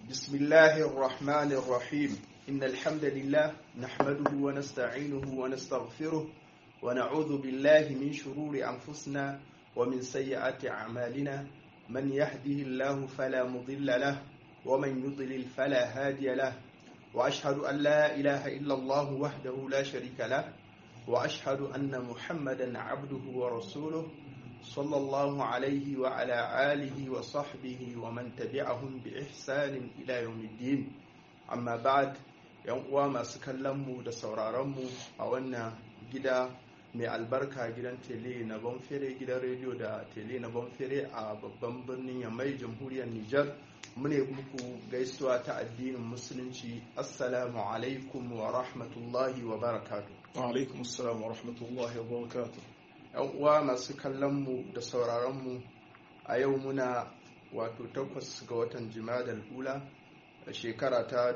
بسم الله الرحمن الرحيم إن الحمد لله نحمده ونستعينه ونستغفره ونعوذ بالله من شرور أنفسنا ومن سيئات أعمالنا من يهده الله فلا مضل له ومن يضلل فلا هادي له وأشهد أن لا إله إلا الله وحده لا شريك له وأشهد أن محمدا عبده ورسوله صلى الله عليه وعلى آله وصحبه ومن تبعهم بإحسان إلى يوم الدين أما بعد uwa masu kallonmu da sauraronmu a wannan gida mai albarka gidan tele na banfere gidan rediyo da tele na banfere a babban birnin yamai jamhuriyar nijar mune muku gaisuwa ta addinin musulunci assalamu alaikum wa rahmatullahi wa barakatu alaikum assalam wa rahmatullahi wa barakatu yan uwa masu kallonmu da sauraronmu a yau muna wato takwas ga watan jimadal ula a shekara ta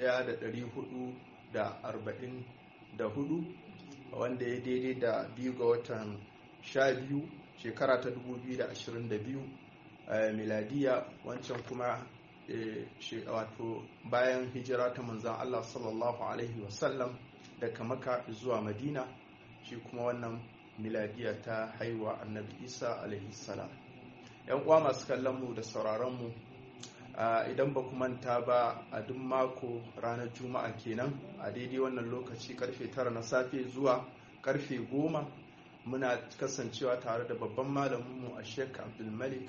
1444 wanda ya daidai da biyu ga watan 12 shekara ta 2022 miladiya wancan kuma wato bayan hijira ta manzan Allah sallallahu Alaihi wasallam daga maka zuwa madina shi kuma wannan miladiya ta haihuwa annabi isa alaihi salam yan uwa masu kallon mu da sauraron mu idan ba ku manta ba a duk mako ranar juma'a kenan a daidai wannan lokaci karfe tara na safe zuwa karfe goma muna kasancewa tare da babban malaminmu a sheik abdulmalik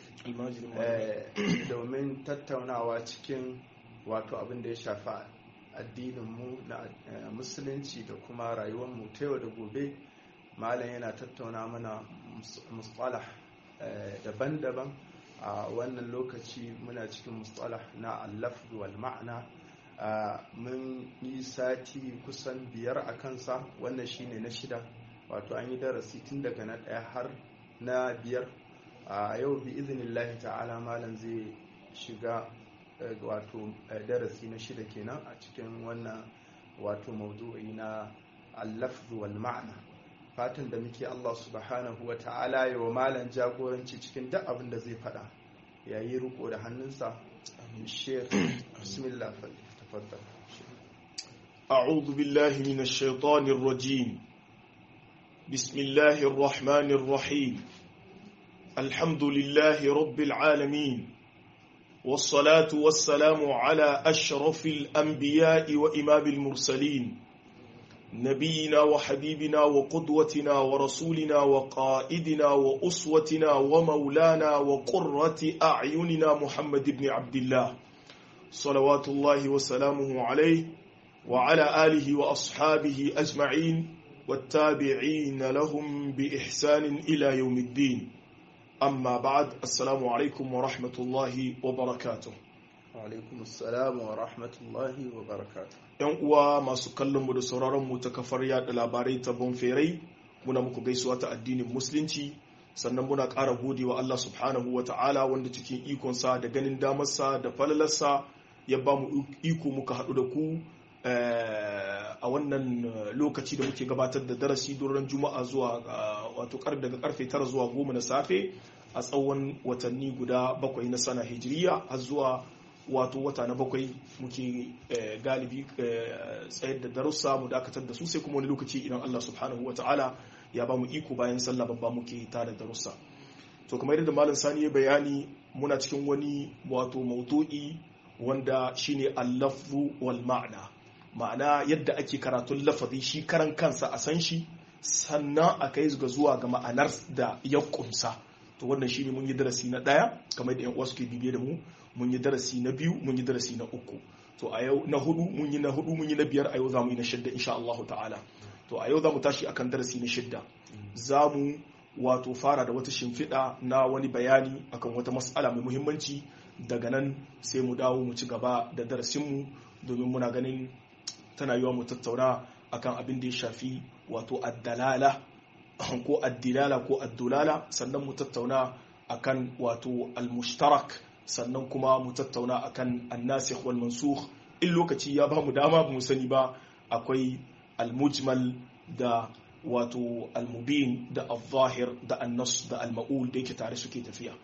domin tattaunawa cikin wato abin da ya shafa addininmu na musulunci da kuma rayuwarmu ta yau da gobe malam yana tattauna mana mustalah daban-daban a wannan lokaci muna cikin mustalah na allafdu wal ma'ana mun yi sati kusan biyar a kansa wannan shine na shida wato an yi darasi tun daga na ɗaya har na biyar a yau bi izinillahi ta'ala malam zai shiga wato darasi na shida kenan a cikin wannan wato maudu'i na allafdu wal ma'ana fatan da muke Allah subhanahu wa ta'ala yi wa malam jagoranci cikin duk abin da zai faɗa yayi riko da hannunsa shekh bismillah tafaddal أعوذ بالله من الشيطان الرجيم بسم الله الرحمن الرحيم الحمد لله رب العالمين والصلاة والسلام على أشرف الأنبياء وإمام المرسلين نبينا وحبيبنا وقدوتنا ورسولنا وقائدنا وأسوتنا ومولانا وقرة أعيننا محمد بن عبد الله صلوات الله وسلامه عليه وعلى آله وأصحابه أجمعين والتابعين لهم بإحسان إلى يوم الدين أما بعد السلام عليكم ورحمة الله وبركاته alaikum assalam wa rahmatullahi wa barakatuh yan uwa masu kallon mu da sauraron mu ta kafar yada labarai ta bonferai muna muku gaisuwa ta addinin musulunci sannan muna ƙara gode wa Allah subhanahu wa ta'ala wanda cikin ikonsa da ganin damarsa da falalarsa ya ba mu iko muka haɗu da ku a wannan lokaci da muke gabatar da darasi duran juma'a zuwa wato daga karfe tara zuwa goma na safe a tsawon watanni guda bakwai na sana hijiriya har zuwa wato wata na bakwai muke galibi tsayar da darussa mu dakatar da su sai kuma wani lokaci idan Allah subhanahu wa ta'ala ya ba mu iko bayan sallah babba muke tare darussa to kamar yadda malam sani ya bayani muna cikin wani wato maudu'i wanda shine al-lafzu wal ma'na ma'ana yadda ake karatun lafazi shi karan kansa a san shi sannan a kai ga zuwa ga ma'anar da ya kumsa to wannan shine mun yi darasi na daya kamar da yan uwa suke bibiye da mu mun yi darasi na biyu mun yi darasi na uku to a yau na hudu mun yi na hudu mun yi na biyar a yau za mu yi na shidda insha Allah ta'ala to a yau za mu tashi akan darasi na shidda za mu wato fara da wata shimfiɗa na wani bayani akan wata mas'ala mai muhimmanci daga nan sai mu dawo mu ci gaba da darasinmu domin muna ganin tana yiwa mu tattauna akan abin da ya shafi wato addalala ko addilala ko addulala sannan mu tattauna akan wato almushtarak sannan kuma mu tattauna akan annasikh wal mansukh in lokaci ya ba mu dama mu sani ba akwai almujmal da wato almubin da al-zahir da annas da al-ma'ul da yake tare suke tafiya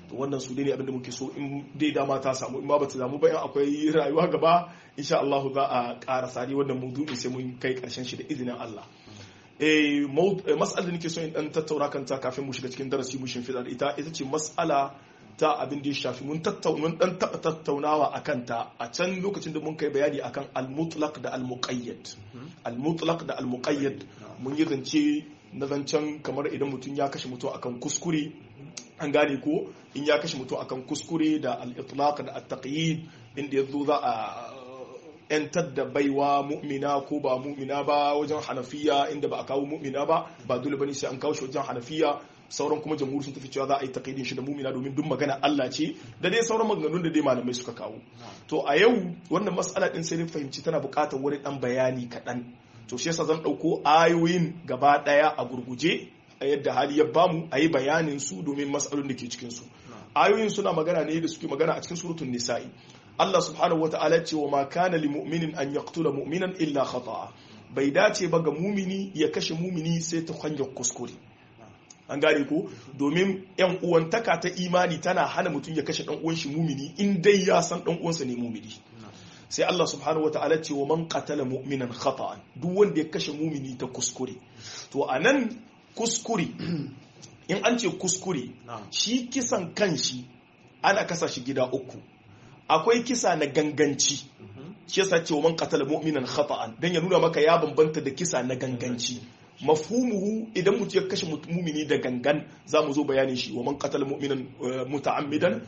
to wannan su ne abinda muke so in dai dama ta samu in ba ta samu ba in akwai rayuwa gaba insha Allah za a ƙara sari wannan maudu'i sai mun kai karshen shi da izinin Allah eh mas'alar da nake so in dan tattauna kanta kafin mu shiga cikin darasi mu shimfiɗa da ita ita ce mas'ala ta abin da ya shafi mun tattauna dan taba tattaunawa akan ta a can lokacin da mun kai bayani akan al-mutlaq da al-muqayyad al-mutlaq da al-muqayyad mun yi zance na zancen kamar idan mutum ya kashe mutum akan kuskure an gane ko in ya kashe mutum akan kuskure da al-itlaq da at-taqyid inda yazo za a yantar da baiwa mu'mina ko ba mu'mina ba wajen hanafiya inda ba a kawo mu'mina ba ba dole bane sai an kawo shi wajen hanafiya sauran kuma jamhuri sun tafi cewa za a yi taqidin shi da mu'mina domin duk magana Allah ce da dai sauran maganganun da dai malamai suka kawo to a yau wannan mas'ala din sai dai fahimci tana buƙatar wani dan bayani kaɗan to shi yasa zan ɗauko ayoyin gaba ɗaya a gurguje a yadda hali ya bamu a yi bayanin su domin mas'alolin da ke cikin su ayoyin suna magana ne da suke magana a cikin suratul nisa'i Allah subhanahu wa ta'ala ce wa ma kana li mu'minin an yaqtula mu'minan illa khata'a bai dace ba ga mumini ya kashe mumini sai ta hanyar kuskure an gane ko domin yan uwantaka ta imani tana hana mutum ya kashe dan uwan shi mumini in dai ya san dan uwansa ne mumini sai Allah subhanahu wa ta'ala ce wa man qatala mu'minan khata'an duk wanda ya kashe mumini ta kuskure to anan kuskure in an ce kuskure shi kisan kanshi ana kasa shi gida uku akwai kisa na ganganci shi yasa cewa man qatala mu'minan khata'an dan ya nuna maka ya bambanta da kisa na ganganci mafhumuhu idan mutum ya kashe mumini da gangan za mu zo bayanin shi wa man qatala mu'minan muta'ammidan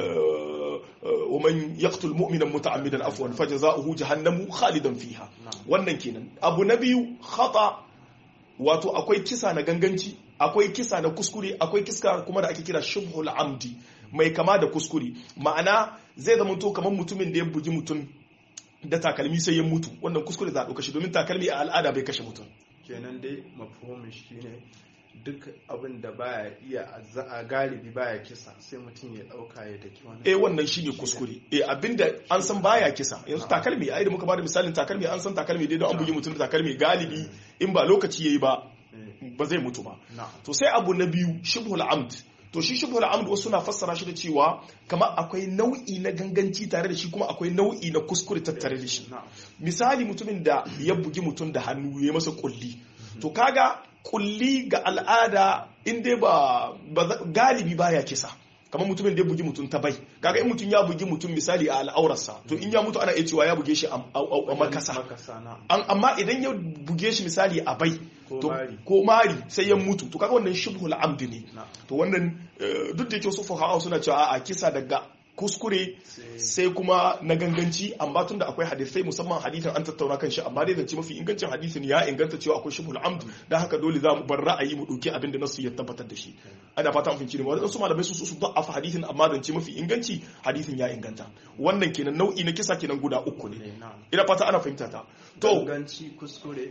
wa man yaqtul mu'minan muta'ammidan afwan fajza'uhu jahannamu khalidan fiha wannan kenan abu na biyu khata wato akwai kisa na ganganci akwai kisa na kuskure akwai kisa kuma da ake kira shubhul amdi mai kama da kuskure ma'ana zai zama to kamar mutumin da ya bugi mutum da takalmi sai ya mutu wannan kuskure za a ɗauka shi domin takalmi a al'ada bai kashe mutum kenan dai mafhumin shi ne duk abin da baya iya a galibi baya kisa sai mutum ya dauka ya daki wani eh wannan shine kuskure eh abinda an san baya kisa yanzu takalmi ai da muka bada misalin takalmi an san takalmi dai don an bugi mutum da takalmi galibi in ba lokaci yayi ba ba zai mutu ba to sai abu na biyu shibhul amd to shi shubhul amd wasu na fassara shi da cewa kamar akwai nau'i na ganganci tare da shi kuma akwai nau'i na kuskure tattare da shi misali mutumin da ya bugi mutum da hannu ya masa kulli to kaga kulli ga al'ada in dai ba galibi baya kisa kamar mutumin da ya bugi mutum ta bai kaga in mutum ya bugi mutum misali a al'aurarsa to in ya mutu ana iya cewa ya buge shi a makasa amma idan ya buge shi misali a bai ko mari sai ya mutu to kaga wannan shibhul amdi ne to wannan duk da yake su fuqaha suna cewa a kisa daga kuskure sai kuma na ganganci amma tunda akwai hadisai musamman hadisin an tattauna kan shi amma dai zance mafi ingancin hadisin ya inganta cewa akwai shibhul amd dan haka dole za mu bar ra'ayi mu dauki abin da nasu ya tabbatar da shi ana fata mun finci ne wannan su malamai su su da'afa hadisin amma zance mafi inganci hadisin ya inganta wannan kenan nau'i na kisa kenan guda uku ne ina fata ana fahimta ta to ganganci kuskure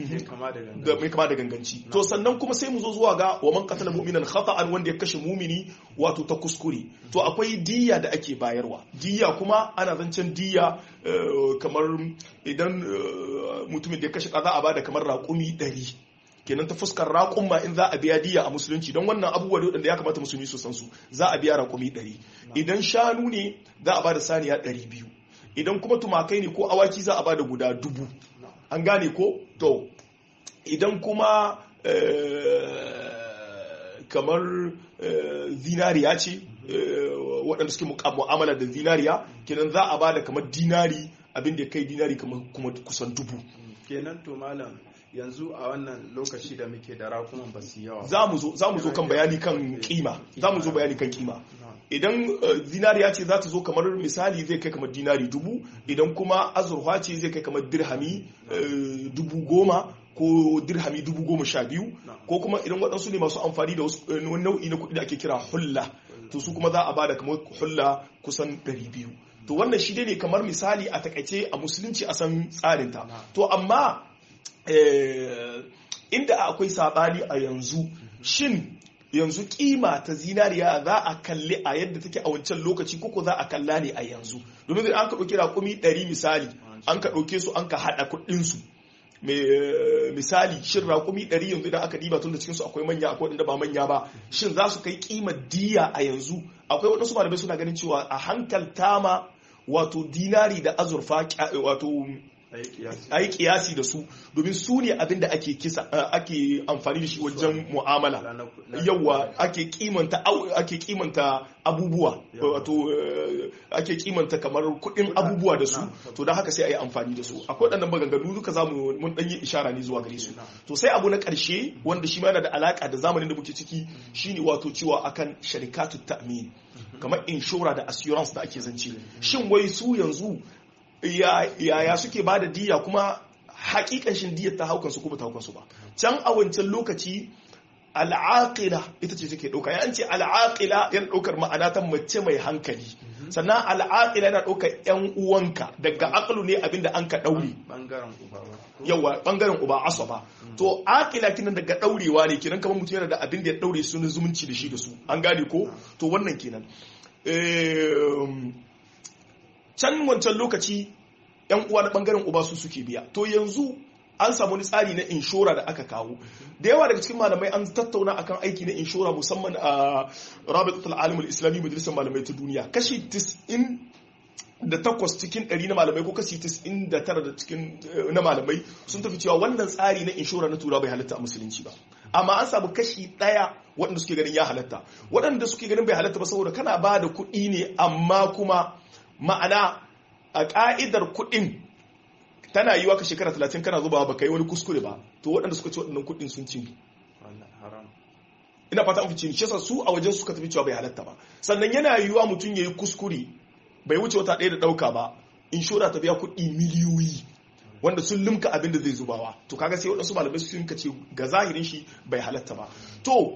da mai kama da ganganci to sannan kuma sai mu zo zuwa ga wa man qatala mu'minan khata'an wanda ya kashe mumini wato ta kuskure to akwai diya da ake bayarwa diya kuma ana zancen diya kamar idan mutumin da ya kashe kaza a bada kamar raƙumi ɗari kenan ta fuskar raƙumma in za a biya diya a musulunci don wannan abubuwa da ya kamata musulmi su san su za a biya raƙumi ɗari idan shanu ne za a bada saniya ɗari biyu idan kuma tumakai ne ko awaki za a bada guda dubu an gane ko to idan kuma kamar zinariya ce waɗanda suke mu'amala da zinariya kenan za a bada kamar dinari abin da kai dinari kuma kusan dubu kenan to malam yanzu a wannan lokaci da muke da rakunan ba su yawa za mu zo kan bayani kan kima za mu zo bayani kan kima idan zinariya ce za ta zo kamar misali zai kai kamar dinari dubu idan kuma azurfa ce zai kai kamar dirhami dubu goma ko dirhami dubu goma sha biyu ko kuma idan waɗansu ne masu amfani da wani nau'i na kuɗi da ake kira hulla to su kuma za a bada kamar hulla kusan ɗari biyu to wannan shi ne kamar misali a takaice a musulunci a san tsarinta to amma inda akwai saɓani a yanzu shin yanzu kima ta zinariya za a kalli a yadda take a wancan lokaci koko za a kalla ne a yanzu domin an ka ɗauki raƙumi ɗari misali an ka ɗauke su an ka haɗa kuɗinsu misali shin raƙumi ɗari yanzu idan aka diba tun da cikinsu akwai manya akwai waɗanda ba manya ba shin za su kai ƙimar diya a yanzu akwai waɗansu malamai suna ganin cewa a hankalta ma wato dinari da azurfa wato a yi kiyasi da su domin su ne abin da ake kisa ake amfani da shi wajen mu'amala yawa ake kimanta ake kimanta abubuwa wato ake kimanta kamar kudin abubuwa da su to don haka sai a yi amfani da su akwai waɗannan maganganu duka za mu mun ɗan yi ishara ne zuwa gare su to sai abu na ƙarshe wanda shi ma yana da alaƙa da zamanin da muke ciki shine wato cewa akan sharikatu ta'min kamar inshora da assurance da ake zance shin wai su yanzu yaya suke ba da diya kuma hakikan shin diyar ta haukansu kuma ta haukansu ba can a wancan lokaci al'aqila ita ce take dauka yan ce al'aqila yana daukar ma'ana ta mace mai hankali sannan al'aqila yana daukar yan uwanka daga aqlu ne abinda an ka daure bangaren uba yawa bangaren uba asaba to aqila kinan daga daurewa ne kinan kamar mutum yana da abin da ya daure su na zumunci da shi da su an gane ko to wannan kenan can wancan lokaci yan uwa na bangaren uba su suke biya to yanzu an samu wani tsari na inshora da aka kawo da yawa daga cikin malamai an tattauna akan aiki na inshora musamman a rabitatul alimul islami majalisar malamai ta duniya kashi 90 da takwas cikin ɗari na malamai ko kashi 99 da cikin na malamai sun tafi cewa wannan tsari na inshora na tura bai halatta a musulunci ba amma an samu kashi ɗaya waɗanda suke ganin ya halatta waɗanda suke ganin bai halatta ba saboda kana ba da kuɗi ne amma kuma ma'ana a ƙa'idar kuɗin tana yi ka shekara talatin kana zuba ba ka yi wani kuskure ba to waɗanda suka ci waɗannan kuɗin sun ci ina fata an fi cini shesa su a wajen suka tafi cewa bai halatta ba sannan yana yiwuwa mutum ya yi kuskure bai wuce wata ɗaya da ɗauka ba inshora ta biya kuɗi miliyoyi wanda sun limka abin da zai zubawa to kaga sai waɗansu malamai sun ce ga zahirin shi bai halatta ba to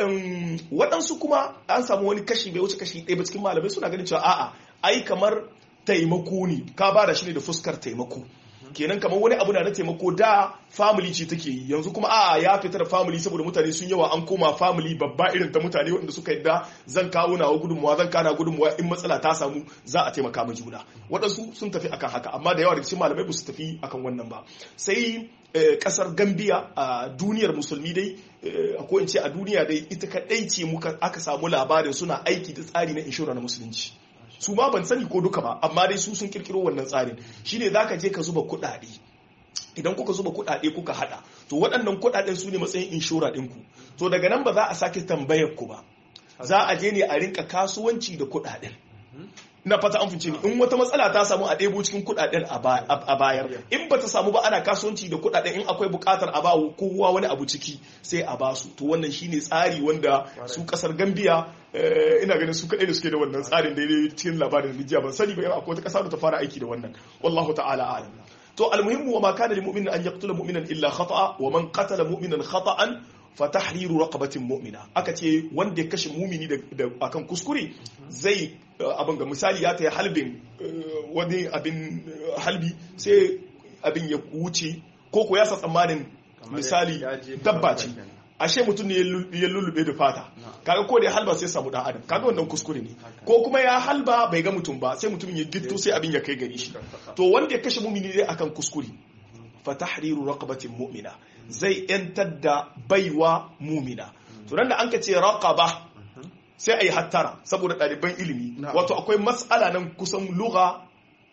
waɗansu kuma an samu wani kashi bai wuce kashi ɗaya ba cikin malamai suna ganin cewa a'a ai kamar taimako ne ka ba da shi ne da fuskar taimako kenan kamar wani abu na na taimako da family ce take yi yanzu kuma a ya fita da family saboda mutane sun yawa an koma family babba irin ta mutane wanda suka yadda zan kawo nawa gudunmuwa zan kana gudunmuwa in matsala ta samu za a taimaka ma juna waɗansu sun tafi akan haka amma da yawa daga cikin malamai ba su tafi akan wannan ba sai kasar gambia a duniyar musulmi dai ko in ce a duniya dai ita kaɗai ce muka aka samu labarin suna aiki da tsari na inshora na musulunci su ma ban sani ko duka ba amma dai su sun kirkiro wannan tsarin shine zaka je ka zuba kuɗaɗe idan kuka zuba kuɗaɗe kuka hada to waɗannan kuɗaɗen su ne matsayin inshora ɗinku to daga nan ba za a sake tambayar ku ba za a je ne a rinka kasuwanci da kuɗaɗen ina fata an fice ni in wata matsala ta samu a ɗebo cikin kuɗaɗen a bayar in ba ta samu ba ana kasuwanci da kuɗaɗen in akwai buƙatar a bawa kowa wani abu ciki sai a basu to wannan shine tsari wanda su ƙasar gambiya ina ganin su kaɗai da suke da wannan tsarin daidai cikin labarin rijiya ban sani ba akwai wata ƙasa da ta fara aiki da wannan wallahu ta'ala a'lam to almuhimmu wa ma kana lil mu'minin an yaqtula mu'minan illa khata'a wa man qatala mu'minan khata'an fa tahriru raqabatin mu'mina aka ce wanda ya kashe mumini da akan kuskure zai abin ga misali ya ta halbin wani abin halbi sai abin ya wuce ko ko ya sa tsammanin misali dabba ce ashe mutum ne ya lullube da fata kaga ko da ya halba sai samu dan adam kaga wannan kuskure ne ko kuma ya halba bai ga mutum ba sai mutumin ya gitto sai abin ya kai gari shi to wanda ya kashe mumini ne akan kuskure fa tahriru raqabatin mu'mina zai yantar da baiwa mumina to nan da an ka ce raqaba sai ayi hattara saboda ɗaliban ilimi wato akwai matsala nan kusan lugha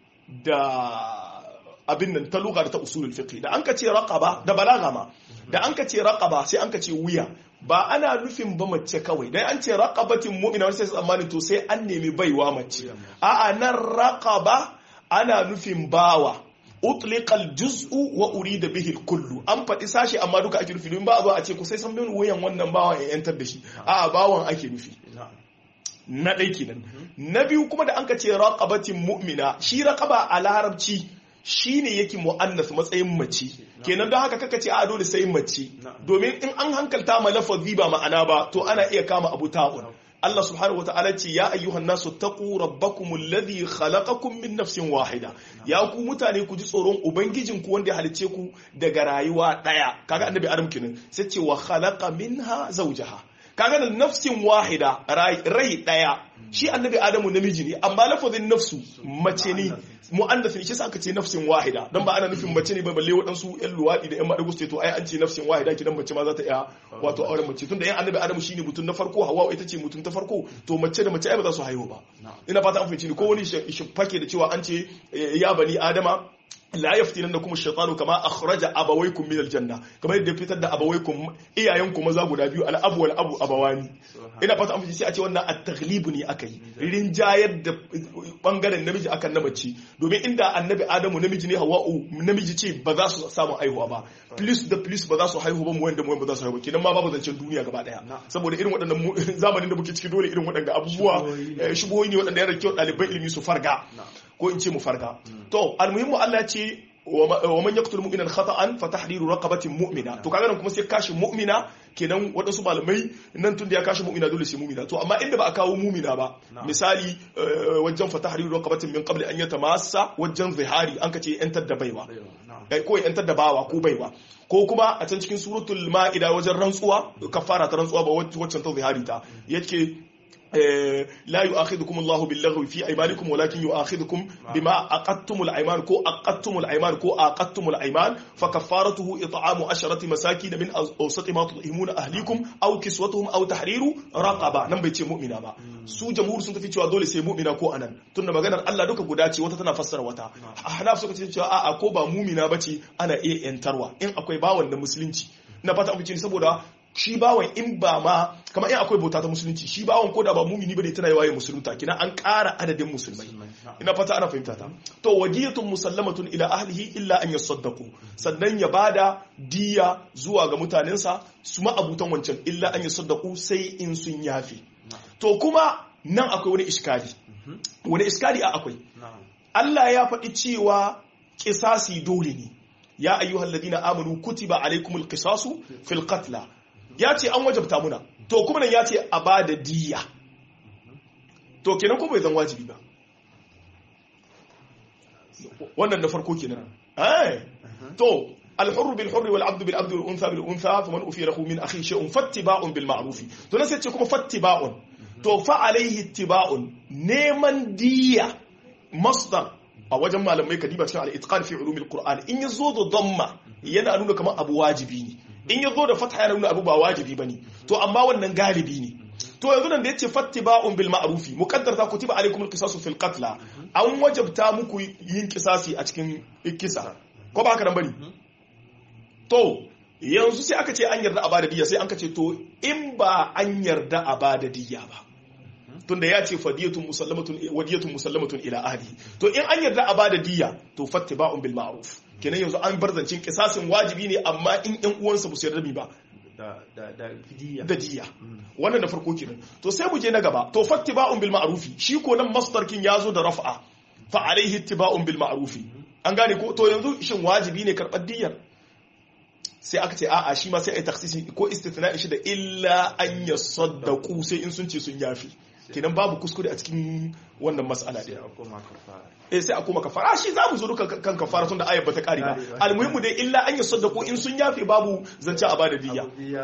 da abin nan ta lugha da ta usulul fiqh da an ka ce raqaba da balaga ma da an ka ce raqaba sai an ka ce wuya ba ana nufin ba mace kawai dan an ce raqabatin mu'mina wani sai tsammanin to sai an nemi baiwa mace a'a nan raqaba ana nufin bawa utliqal juz'u wa urida bihi kullu an faɗi sashi amma duka ake nufi don ba a zo a ce ku sai san bin wuyan wannan bawan ya yantar da shi a'a bawan ake nufi na ɗai kenan na biyu kuma da an ka ce raqabatin mu'mina shi raqaba a larabci shine yake mu'annas matsayin mace kenan don haka kaka ce a dole sai mace domin in an hankalta ma lafazi ba ma'ana ba to ana iya kama abu ta'un Allah subhanahu wa ta'ala ce ya ayyuhan nasu taqu rabbakum alladhi khalaqakum min nafsin wahida ya ku mutane ku ji tsoron ubangijin ku wanda ya halice ku daga rayuwa daya kaga annabi adam kenan sai ce wa khalaqa minha zawjaha kaga da nafsin wahida rai daya shi annabi adamu namiji ne amma lafazin nafsu mace ne mu'annas ne shi sa aka ce nafsin wahida dan ba ana nufin mace ne ba balle waɗansu ƴan luwaɗi da ƴan maɗago su to ai an ce nafsin wahida kidan mace ma za ta iya wato auren mace tunda ƴan annabi adamu shine mutum na farko hawa ita ce mutum ta farko to mace da mace ai ba za su haihu ba ina fata an fahimci ni ko wani shi fake da cewa an ce ya bani adama la yaftinannakum ash-shaytanu kama akhraja abawaykum min al-janna kamar yadda fitar da abawaykum iyayenku maza guda biyu al-abu wal abu abawani ina fata an sai a ce wannan at-taghlib ne akai rinjayar da bangaren namiji akan na mace domin inda annabi adamu namiji ne hawa'u namiji ce ba za su samu haihuwa ba plus da plus ba za su haihu ba mu wanda mu ba za su haihu kidan ma babu zancen duniya gaba daya saboda irin waɗannan zamanin da muke ciki dole irin waɗannan abubuwa shubuhoyi ne waɗanda yana da kyau ɗaliban ilimi su farga ko in ce mu farga to almuhimmu Allah ce wa man yaqtul mu'minan khata'an fa tahriru raqabatin mu'mina to kaga nan kuma sai kashi mu'mina kenan waɗansu malamai nan tun da ya kashi mu'mina dole sai mu'mina to amma inda ba a kawo mu'mina ba misali wajen fa tahriru raqabatin min qabli an yatamassa wajen zihari an kace yantar da baiwa ko yantar da bawa ko baiwa ko kuma a can cikin suratul ma'ida wajen rantsuwa kafara ta rantsuwa ba waccan ta zihari ta yake لا يؤاخذكم الله باللغو في ايمانكم ولكن يؤاخذكم بما عقدتم الايمان كو عقدتم الايمان كو عقدتم الايمان فكفارته اطعام عشرة مساكين من اوسط ما تطعمون اهليكم او كسوتهم او تحرير رقبه nan bai ce mu'mina ba su jamhur sun tafi cewa dole sai mu'mina ko anan tunda maganar Allah duka guda ce wata tana fassara wata ahnaf suka ce cewa a'a ko ba mu'mina bace ana iya yantarwa in akwai bawan da musulunci na fata amince saboda shi bawan in ba ma kamar in akwai bauta ta musulunci shi bawan ko da ba mumini bane tana yawaye musulunta kina an ƙara adadin musulmai ina fata ana fahimta ta to wadiyatun musallamatun ila ahlihi illa an yasaddaqu sannan ya bada diya zuwa ga mutanensa su ma abutan wancan illa an yasaddaqu sai in sun yafi to kuma nan akwai wani iskali wani iskali a akwai Allah ya faɗi cewa kisasi dole ne ya ayyuhal ladina amanu kutiba alaikumul qisasu fil qatla ya ce an wajabta muna to kuma nan ya ce a ba da diya to kenan ko bai zan wajibi ba wannan da farko kenan ai to الحر بالحر والعبد بالعبد والانثى بالانثى فمن افي له من اخيه شيء فاتباع بالمعروف to nan sai ce kuma fattiba'un to fa alaihi ittiba'un neman diya masdar a wajen malamai kadiba cikin al-itqan fi ulumil qur'an in yazo da damma yana nuna kamar abu wajibi ne in yazo da fatha yana nuna abu ba wajibi bane to amma wannan galibi ne to yanzu nan da yace fattiba'un bil ma'rufi muqaddar ta kutiba alaikum al-qisasu fil qatl an wajabta muku yin kisasi a cikin kisa ko ba haka nan bane to yanzu sai aka ce an yarda a bada diya sai an ka ce to in ba an yarda a bada diya ba tunda ya ce fadiyatun musallamatun wadiyatun musallamatun ila ahli to in an yarda a bada diya to fattiba'un bil ma'ruf kenan yanzu an bar zancin kisasin wajibi ne amma in yan uwansa ba su yarda mi ba da diya wannan da farko kenan to sai mu je na gaba to fattiba'un bil ma'rufi shi ko nan masdar kin yazo da raf'a fa alaihi ittiba'un bil ma'rufi an gane ko to yanzu shin wajibi ne karɓar diyar sai aka ce a'a shi ma sai ai taksisi ko istithna'i shi da illa an yasaddaqu sai in sun ce sun yafi kenan babu kuskure a cikin wannan mas'ala ɗin eh sai a koma kafara shi za mu zo duka kan kafara tun da ayat bata kare ba almuhimmu dai illa an yasaddaqu in sun yafi babu zance a bada diya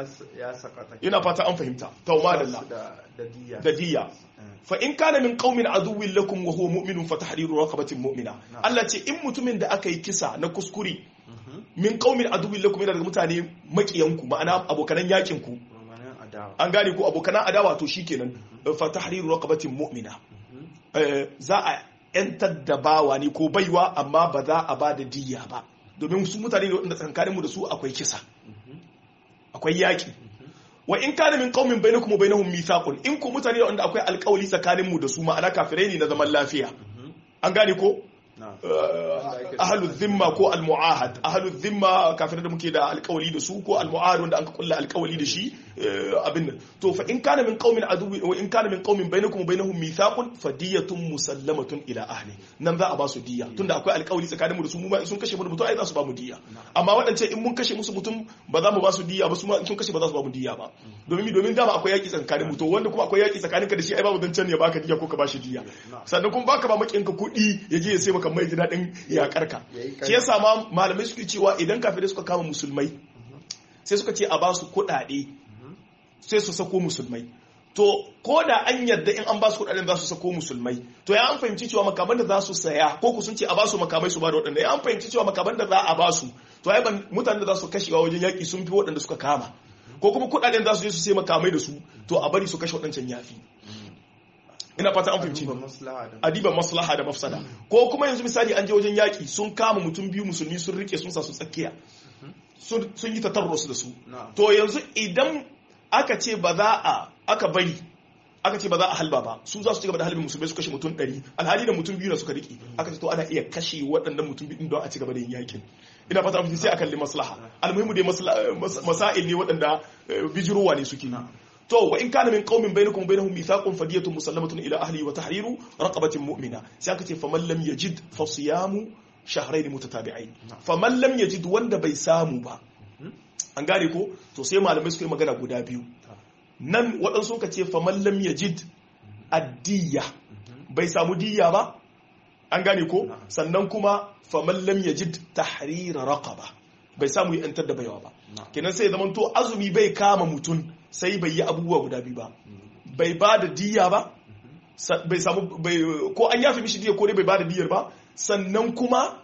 ina fata an fahimta tawma da diya fa in kana min qaumin aduwwin lakum wa huwa mu'minun fa tahriru raqabatin mu'mina Allah ce in mutumin da aka yi kisa na kuskure min qaumin aduwwin lakum yana daga mutane makiyanku ma'ana abokanan yakin ku an gane ko abokanan adawa to shikenan fa tahriru raqabatin mu'mina za a yantar da bawa ne ko baiwa amma ba za a ba da diya ba domin su mutane ne wanda tsakaninmu da su akwai kisa akwai yaki wa in kana min qaumin bainakum wa bainahum mithaqun in ku mutane wanda akwai alƙawli tsakaninmu da su ma'ana kafirai ne na zaman lafiya an gane ko ahalu zimma ko almu'ahad ahalu zimma kafin da muke da alkawali da su ko almu'ahad wanda an ka kulla alkawali da shi abin nan to fa in kana min qaumin aduwi wa in kana min qaumin bainakum wa bainahum mithaqun fadiyatun musallamatun ila ahli nan za a ba su diya tunda akwai alkawali tsakaninmu da su mu ma sun kashe mu mutum ai za su ba mu diya amma waɗance in mun kashe musu mutum ba za mu ba su diya ba su ma in sun kashe ba za su ba mu diya ba domin domin dama akwai yaki tsakanin mu to wanda kuma akwai yaki tsakanin ka da shi ai babu dan ya baka diya ko ka bashi diya sannan kuma baka ba makinka kuɗi ya je ya sai maka mai ji daɗin yaƙarka shi yasa ma malamai suke cewa idan kafirai suka kama musulmai sai suka ce a ba su kuɗaɗe sai su sako musulmai to ko da an yarda in an ba su kudaden za su sako musulmai to ya an fahimci cewa makaman da za su saya ko ku sun ce a ba su makamai su ba da waɗanda ya an fahimci cewa makaman da za a ba su to ai ban mutanen da za su kashewa wajen yaƙi sun fi waɗanda suka kama ko kuma kudaden za su je su sai makamai da su to a bari su kashe waɗancan yafi ina fata an fahimci adiba maslaha da mafsada ko kuma yanzu misali an je wajen yaƙi sun kama mutum biyu musulmi sun rike sun sa su tsakiya sun yi tatarrus da su to yanzu idan aka ce ba za a aka bari aka ce ba za a halba ba su za su ci gaba da halbin musulmai su kashe mutum ɗari alhali da mutum biyu na suka riƙe aka ce to ana iya kashe waɗannan mutum biyu don a ci gaba da yin yakin ina fata mutum sai a kalli maslaha almuhimu dai masail ne waɗanda bijirowa ne suke to wa in kana min qaumin bainakum wa bainahum mithaqun fadiyatun musallamatun ila ahli wa tahriru raqabatin mu'mina sai aka ce faman lam yajid fa siyamu shahrayn mutatabi'ain faman lam yajid wanda bai samu ba an gane ko to sai malamai suka yi magana guda biyu nan waɗansu ka ce faman lam yajid addiya bai samu diya ba an gane ko sannan kuma faman lam yajid tahrira raqaba bai samu yi yantar da baiwa ba kenan sai zaman to azumi bai kama mutum sai bai yi abubuwa guda biyu ba bai ba da diya ba bai samu bai ko an yafi mishi diya ko dai bai ba da diyar ba sannan kuma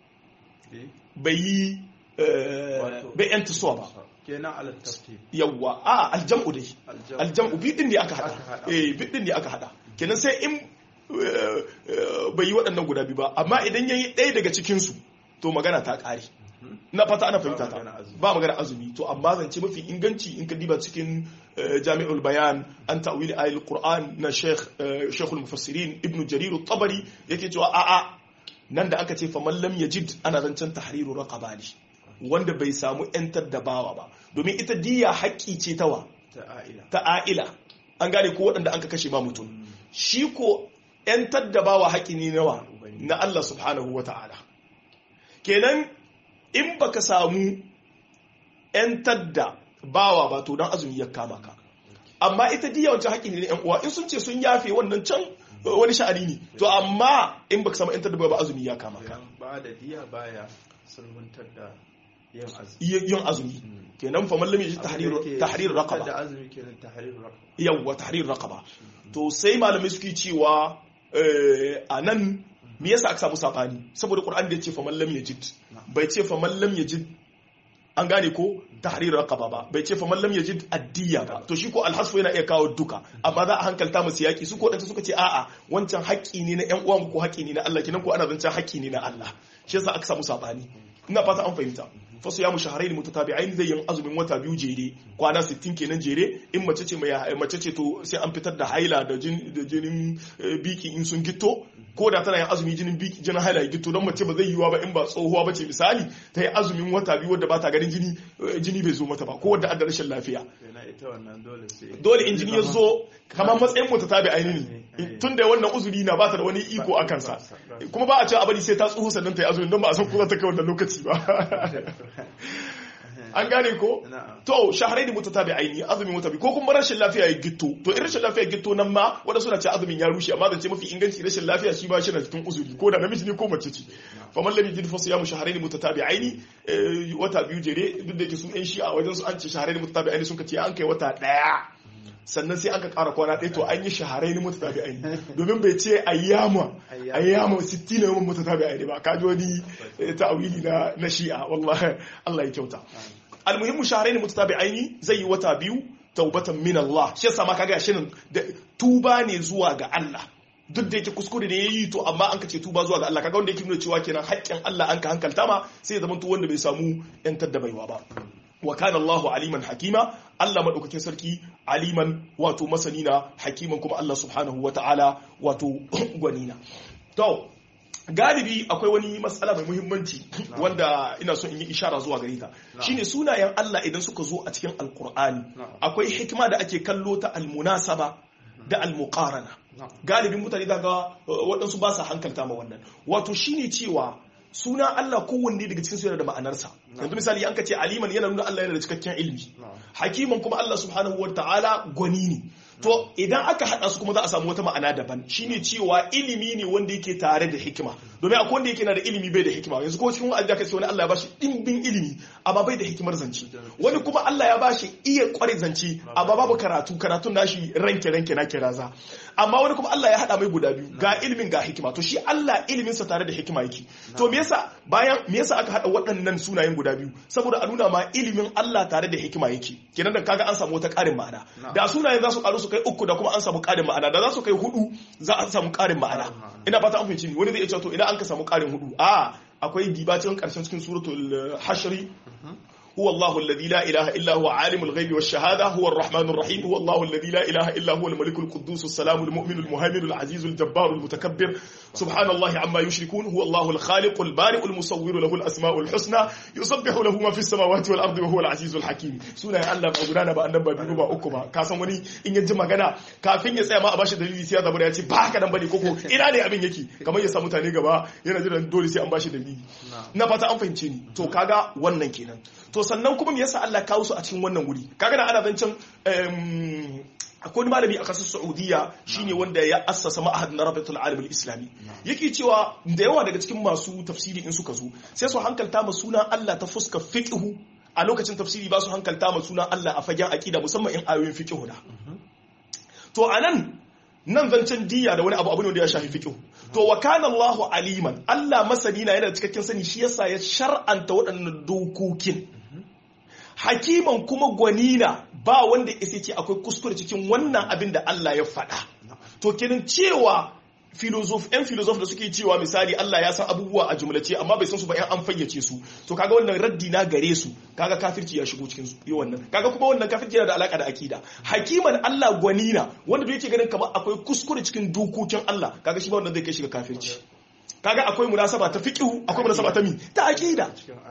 bai yi bai yanta suwa ba kenan alattafi yawwa a aljam'u dai aljam'u bidin ne aka hada eh bidin ne aka hada kenan sai in bai yi waɗannan guda biyu ba amma idan yayi ɗaya daga cikin su to magana ta ƙare na fata ana fahimta ta ba magana azumi to amma zance mafi inganci in ka diba cikin jami'ul bayan an ta'wili ayatul qur'an na sheikh sheikhul mufassirin ibnu jarir at-tabari yake cewa a'a nan da aka ce fa man lam yajid ana zancen tahriru raqaba ne wanda bai samu yantar da bawa ba domin ita diya haƙƙi ce ta wa ta a'ila an gane ko waɗanda an ka kashe ma mutum shi ko yantar da bawa haƙƙi ne nawa na Allah subhanahu wa ta'ala kenan in baka samu yantar da bawa ba to dan azumi ya kama ka amma ita diya wancan haƙƙi ne na yan uwa in sun ce sun yafe wannan can wani sha'ani ne to amma in baka samu yantar da bawa ba azumi ya kama ka ba da diya baya sulmuntar da yin azumi kenan fa mallam yaji tahrir tahrir raqaba da azumi kenan tahrir raqaba yawa tahrir raqaba to sai malamai suke cewa a nan me yasa aka samu sabani saboda qur'ani da ya ce fa mallam yajid bai ce fa mallam yajid an gane ko tahrir raqaba ba bai ce fa mallam yajid addiya ba to shi ko alhasfu yana iya kawo duka amma za a hankalta masu yaki su ko dan suka ce a'a wancan haƙƙi ne na ƴan uwan ko haƙƙi ne na Allah kinan ko ana zancen haƙƙi ne na Allah shi yasa aka samu sabani ina fata an fahimta fasu ya mushaharain mutatabi'ain zai yin azumin wata biyu jere kwana 60 kenan jere in mace ce mai mace ce to sai an fitar da haila da jinin biki in sun gitto ko da tana yin azumi jinin biki jinin haila ya gitto don mace ba zai yiwa ba in ba tsohuwa ba ce misali ta yi azumin wata biyu wadda ba ta ganin jini jini bai zo mata ba ko wadda adda rashin lafiya dole in jini ya zo kamar matsayin mutatabi'ain ne tun da wannan uzuri na ba ta da wani iko a kansa kuma ba a cewa a bari sai ta tsohu sannan ta yi azumin don ba a san ko za ta kai wannan lokaci ba an gane ko to shaharai da mutatabi aini azumin mutabi ko kuma rashin lafiya ya gitto to in rashin lafiya ya gitto nan ma wanda suna ce azumin ya rushe amma zance mafi inganci rashin lafiya shi ba shi na cikin uzuri ko da namiji ne ko mace ce fa man lam yajid fa siyamu shahrayn mutatabi'aini wata biyu jere duk da yake su yan shi a wajen su an ce shahrayn mutatabi'aini sun ce an kai wata daya sannan sai an ka ƙara kwana ɗaya to an yi shaharai ni mutu tabi aini domin bai ce ayyama ayyama sittin na yawan mutu tabi aini ba kaji wani ta'awili na na shi'a wallahi Allah ya kyauta almuhimmu shaharai ni mutu tabi aini zai yi wata biyu taubatan min Allah shi yasa ma kaga shi da tuba ne zuwa ga Allah duk da yake kuskure ne yayi to amma an ka ce tuba zuwa ga Allah kaga wanda yake nuna cewa kenan haƙƙin Allah an ka hankalta ma sai ya zama to wanda bai samu yantar da baiwa ba wa kana Allahu aliman hakima Allah madaukakin sarki aliman wato masanina hakiman kuma Allah subhanahu wata'ala wato gwanina to galibi akwai wani matsala mai muhimmanci wanda ina so in yi ishara zuwa gare ta shine sunayen Allah idan suka zo a cikin alkur'ani akwai hikima da ake kallo ta almunasaba da almuqarana galibin mutane daga waɗansu ba sa hankalta ma wannan wato shine cewa suna Allah kowanne daga cikin su yana da ma'anarsa yanzu misali an ka ce aliman yana nuna Allah yana da cikakken ilimi hakiman kuma Allah subhanahu wa ta'ala gwani ne to idan aka hada su kuma za a samu wata ma'ana daban shine cewa ilimi ne wanda yake tare da hikima domin akwai wanda yake na da ilimi bai da hikima yanzu ko cikin wa'azi aka ce wani Allah ya bashi dimbin ilimi amma bai da hikimar zance wani kuma Allah ya bashi iya kware zance amma babu karatu karatun nashi ranke ranke na kiraza amma wani kuma Allah ya hada mai guda biyu ga ilimin ga hikima to shi Allah ilimin sa tare da hikima yake to me yasa bayan me yasa aka hada waɗannan sunayen guda biyu saboda a nuna ma ilimin Allah tare da hikima yake kenan da kaga an samu wata ƙarin ma'ana da sunayen za su karu su kai uku da kuma an samu ƙarin ma'ana da za su kai hudu za a samu ƙarin ma'ana ina fata an fahimci ni wani zai iya cewa to ina an ka samu ƙarin hudu a akwai dibacin ƙarshen cikin suratul hashri هو الله الذي لا إله إلا هو عالم الغيب والشهادة هو الرحمن الرحيم هو الله الذي لا إله إلا هو الملك القدوس السلام المؤمن المهيمن العزيز الجبار المتكبر سبحان الله عما يشركون هو الله الخالق البارئ المصور له الأسماء الحسنى يسبح له ما في السماوات والأرض وهو العزيز الحكيم سنة الله بأغرانا بأننا بأبنو بأكما كاسم وني إن يجمع غنا كافين يسأل ما أباشي دليل سيادة بني أتي باكا نمبني كوكو إنا ne abin yake kamar ya samu tane gaba yana jiran dole sai an bashi dalili na fata an fahimce ni to kaga wannan kenan to sannan kuma me yasa Allah kawo su a cikin wannan wuri kaga na ana zancen akwai wani malami a kasar Saudiya shine wanda ya assasa ma'ahad na Rabatul Alim al-Islami yake cewa da yawa daga cikin masu tafsiri in suka zo sai su hankalta ma sunan Allah ta fuska fiqhu a lokacin tafsiri ba su hankalta ma sunan Allah a fagen aqida musamman in ayoyin fiqhu da to anan nan zancen diya da wani abu abu ne da ya shafi fiqhu to wa kana Allahu aliman Allah masani na yana da cikakken sani shi yasa ya shar'anta waɗannan dokokin hakiman kuma gwanina ba wanda isa ce akwai kuskure cikin wannan abin da Allah ya faɗa to kenan cewa filozof yan filozof da suke cewa misali Allah ya san abubuwa a jumlace amma bai san su ba yan an fayyace su to kaga wannan raddi na gare su kaga kafirci ya shigo cikin yi wannan kaga kuma wannan kafirci yana da alaka da akida hakiman Allah gwanina wanda yake ganin kamar akwai kuskure cikin dokokin Allah kaga shi ba wannan zai kai shiga kafirci kaga akwai munasaba ta fiqhu akwai munasaba ta mi ta akida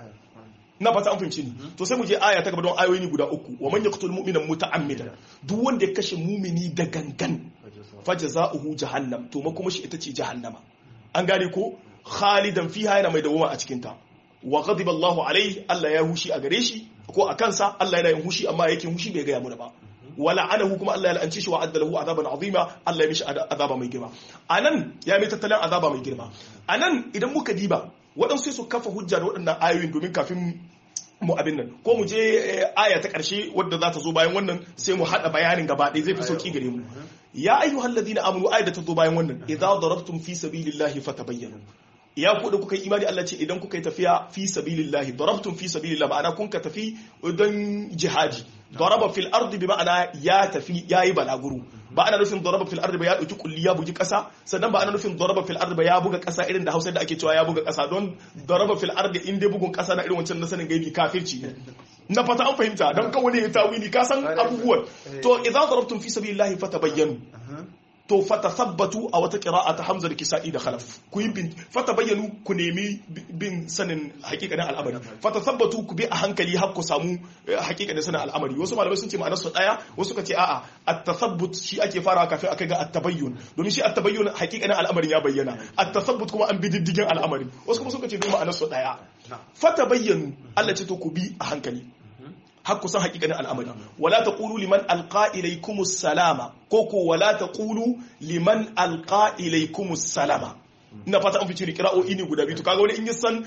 na fata an fahimci ni to sai mu je aya ta gaba don ayoyi guda uku wa man yaqtul mu'mina muta'ammidan duk wanda ya kashe mumini da gangan fajza'uhu jahannam to makoma shi ita ce jahannama an gane ko khalidan fiha yana mai dawoma a cikin ta wa ghadiba Allahu alaihi Allah ya hushi a gare shi ko a kansa Allah yana yin hushi amma yake hushi bai ga mu ba wala anahu kuma Allah ya la'anci shi wa addalahu azaban azima Allah ya mishi azaba mai girma anan ya mai tattalin azaba mai girma anan idan muka diba waɗansu su kafa hujja da waɗannan ayoyin domin kafin mu abin nan ko mu je aya ta ƙarshe wadda za ta zo bayan wannan sai mu haɗa bayanin gaba ɗaya zai fi sauƙi gare mu ya ayyuhal ladina amanu aya da ta zo bayan wannan idza darabtum fi sabilillahi fatabayyanu ya ku da kuka yi imani Allah ce idan kuka yi tafiya fi sabilillahi darabtum fi sabilillah ma'ana kun ka tafi don jihadi daraba fil ardi bi ma'ana ya tafi yayi balaguro ba ana nufin daraba fil ardi ba ya dauki kulli ya bugi kasa sannan ba ana nufin daraba fil ardi ba ya buga kasa irin da Hausa da ake cewa ya buga kasa don daraba fil ardi in dai bugun kasa na irin wancan na sanin gaibi kafirci ne na fata an fahimta don kawai ne tawili ka san abubuwan to idza darabtum fi sabilillahi fatabayyanu to fatathabbatu a wata qira'a ta Hamza da Kisa'i da Khalaf ku yi bin fatabayyanu ku nemi bin sanin hakikanin al'amari fatathabbatu ku bi a hankali har ku samu hakikanin sanin al'amari wasu malamai sun ce ma'anar su daya wasu suka ce a'a at-tathabbut shi ake fara kafin aka ga at-tabayyun domin shi at-tabayyun hakikanin al'amarin ya bayyana at-tathabbut kuma an bi diddigin al'amari wasu kuma suka ce dai ma'anar su daya fatabayyanu Allah ce to ku bi a hankali har kusan hakikanin al'amari wala taqulu liman alqa ilaykumus salama ko ko wala taqulu liman alqa ilaykumus salama ina fata an fice kira'o'i ne guda biyu to kaga wani in yi san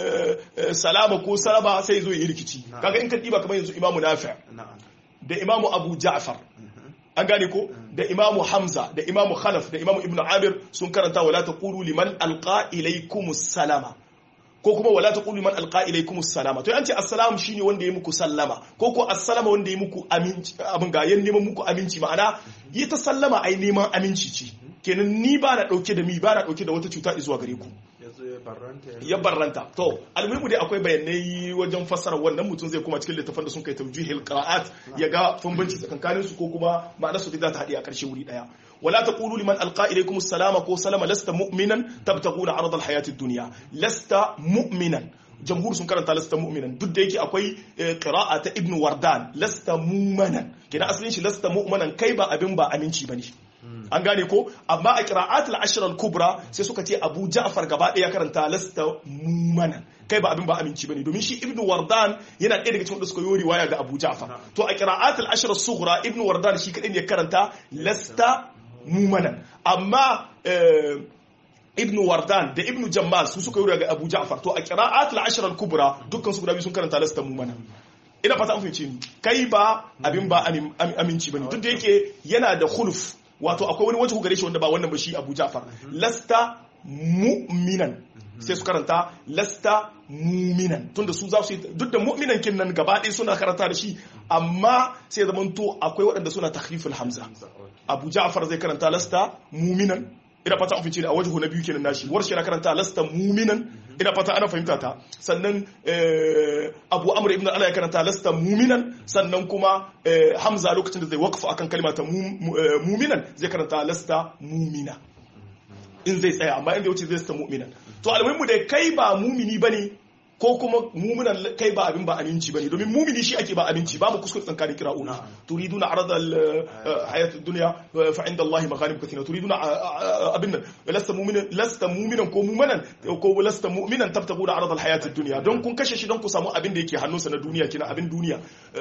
salama ko salama sai zo yi rikici kaga in ka diba kamar yanzu imamu nafi da imamu abu ja'far an gane ko da imamu hamza da imamu khalaf da imamu ibnu amir sun karanta wala taqulu liman alqa ilaykumus salama ko kuma wala taqulu man alqa ilaykum salama to yanci assalamu shine wanda ya muku sallama ko ko assalama wanda ya muku aminci abin ga yan neman muku aminci ma'ana yi ta sallama ai neman aminci ce kenan ni ba na dauke da mi ba na dauke da wata cuta zuwa gare ku ya barranta to almuhimu dai akwai bayanai wajen fassara wannan mutum zai kuma cikin littafin da sun kai tawjihil qira'at ya ga bambanci tsakankanin su ko kuma ma'anar su za ta haɗe a ƙarshe wuri daya ولا تقولوا لمن ألقى إليكم السلام كو سلام لست مؤمنا تبتغون عرض الحياة الدنيا لست مؤمنا jamhur sun karanta lasta mu'minan duk da yake akwai qira'a ta ibnu wardan lasta mu'manan kina asalin shi lasta mu'manan kai ba abin ba aminci bane an gane ko amma a qira'at al-ashr al-kubra sai suka ce Abu Ja'far gaba ɗaya karanta lasta mu'manan kai ba abin ba aminci bane domin shi ibnu wardan yana ɗaya daga cikin wanda suka yi riwaya ga Abu Ja'far to a qira'at al-ashr as-sughra ibnu wardan shi kadai ne karanta lasta mu'manan amma ibn wardan da ibn jammal su suka yi daga abu ja'far to a qira'at al-ashr al-kubra dukkan su guda biyu sun karanta lasta mumana ina fata an fahimce ni kai ba abin ba aminci bane duk da yake yana da khuluf wato akwai wani wajen gare shi wanda ba wannan ba shi abu ja'far lasta mu'minan sai su karanta lasta muminan tunda su za su yi duk da mu'minan kin nan gaba ɗaya suna karanta da shi amma sai zaman to akwai waɗanda suna tahriful hamza abu ja'far zai karanta lasta muminan ina fata an fice a wajen na biyu kenan nashi warshe na karanta lasta muminan ina fata ana fahimta ta sannan abu amr ibn ala ya karanta lasta muminan sannan kuma hamza lokacin da zai waqfa akan kalma ta muminan zai karanta lasta mumina in zai tsaya amma inda wuce zai sta mu'minan to almuhimmu da kai ba mumini bane ko kuma muminan kai ba abin ba aminci bane domin mumini shi ake ba aminci ba mu kuskure tsakanin kira'una turiduna arada hayat dunya fa inda Allah maghanim kathira turiduna abin nan lasta mu'minan lasta mu'minan ko mu'minan ko lasta mu'minan tabtaguna arada hayat dunya don kun kashe shi don ku samu abin da yake hannunsa na duniya kina abin duniya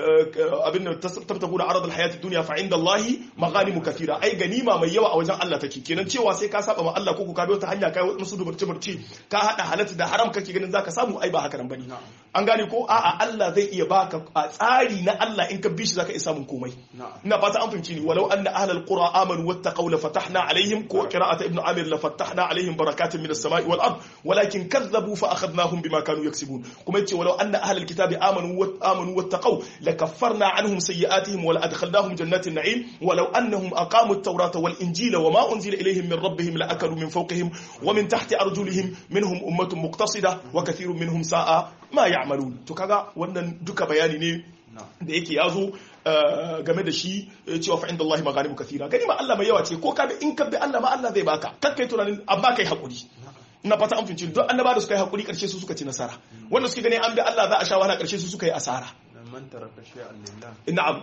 abin nan tabtaguna arada hayat dunya fa inda Allah maghanim kathira ai ganima mai yawa a wajen Allah take kenan cewa sai ka saba ma Allah ko ku ka bi wata hanya kai wasu dubarce barce ka hada halatta da haram kake ganin zaka samu ai ba haka nan bane an gane ko a'a Allah zai iya baka a tsari na Allah in ka bi shi zaka iya samun komai ina fata an fahimci ni walau anna ahlal qura amanu wattaqaw la fatahna alaihim ko qira'ata ibnu amir la fatahna alaihim barakatin minas samai wal ard walakin kadzabu fa akhadnahum bima kanu yaksibun kuma yace walau anna ahlal kitabi amanu wa amanu wattaqaw la kaffarna anhum sayyi'atihim wa la adkhalnahum jannatin na'im walau annahum aqamu at-taurata wal injila wa ma unzila ilayhim min rabbihim la akalu min fawqihim wa min tahti arjulihim minhum ummatun muqtasida wa kathirun minhum sa'a ma ya'malun to kaga wannan duka bayani ne da yake yazo game da shi cewa fa inda Allah maganimu kathira gani ma Allah mai yawa ce ko ka bi in ka bi Allah ma Allah zai baka kakkai tunanin amma kai hakuri ina fata an finci don annaba da suka yi hakuri karshe su suka ci nasara wanda suke gani an bi Allah za a sha wahala karshe su suka yi asara man taraka shay'an lillah na'am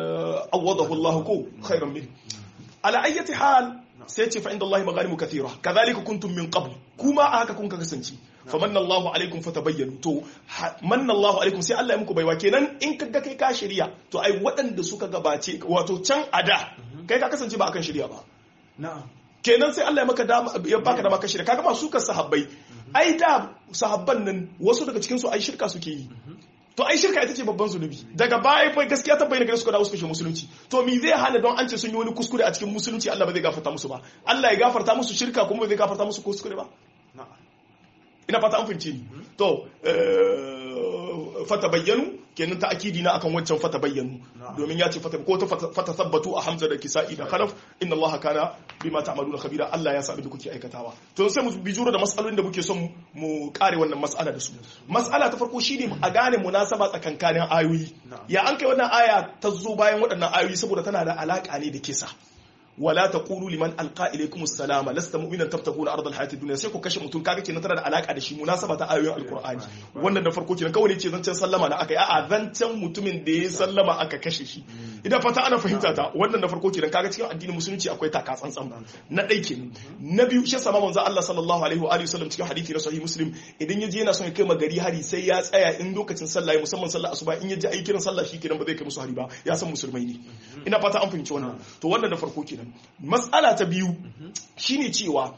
awadahu Allah ko khairan min ala ayyati hal sai ce fa inda Allah maganimu kathira kadhalika kuntum min qabl kuma a haka kun ka kasance fa manna Allahu alaikum fatabayyanu to manna Allahu alaikum sai Allah ya muku baiwa kenan in kaga kai ka shirya to ai waɗanda suka gabace wato can ada kai ka kasance ba akan shirya ba na'am kenan sai Allah ya maka dama ya baka dama ka shirya kaga masu kan sahabbai ai da sahabban nan wasu daga cikin su ai shirka suke yi to ai shirka ita ce babban zunubi daga baya fa gaskiya ta bayyana gare su da suka shi musulunci to me zai hana don an ce sun yi wani kuskure a cikin musulunci Allah ba zai gafarta musu ba Allah ya gafarta musu shirka kuma ba zai gafarta musu kuskure ba ina fata an fahimci ni to fata bayyanu kenan ta akidi na akan wancan fata bayyanu domin ya ce fata ko ta fata sabbatu a hamza da kisa'i da khalaf inna allaha kana bima ta'maluna khabira Allah ya sabi da kuke aikatawa to sai mu bijuro da mas'alolin da muke son mu kare wannan mas'ala da su mas'ala ta farko shine a gane munasaba tsakankanin ayoyi ya an kai wannan aya ta zo bayan waɗannan ayoyi saboda tana da alaka ne da kisa wala taqulu liman alqa ilaykum assalama lasta mu'minan tabtaguna ardal hayati dunya sai ku kashe mutum kaga kenan tana da alaka da shi munasaba ta ayoyin alqur'ani wannan da farko kenan kawai ce zancen sallama na aka yi a'a zancen mutumin da ya sallama aka kashe shi idan fata ana fahimta ta wannan da farko kenan kaga cikin addinin musulunci akwai taka tsantsan na dai kenan na biyu shi sama manzo Allah sallallahu alaihi wa alihi wasallam cikin hadisi na sahih muslim idan yaje yana son ya kai magari hari sai ya tsaya in lokacin sallah musamman sallah asuba in yaje ayi kiran sallah shi kenan ba zai kai musu hari ba ya san musulmai ne ina fata an fahimci wannan to wannan da farko kenan matsala ta biyu shine cewa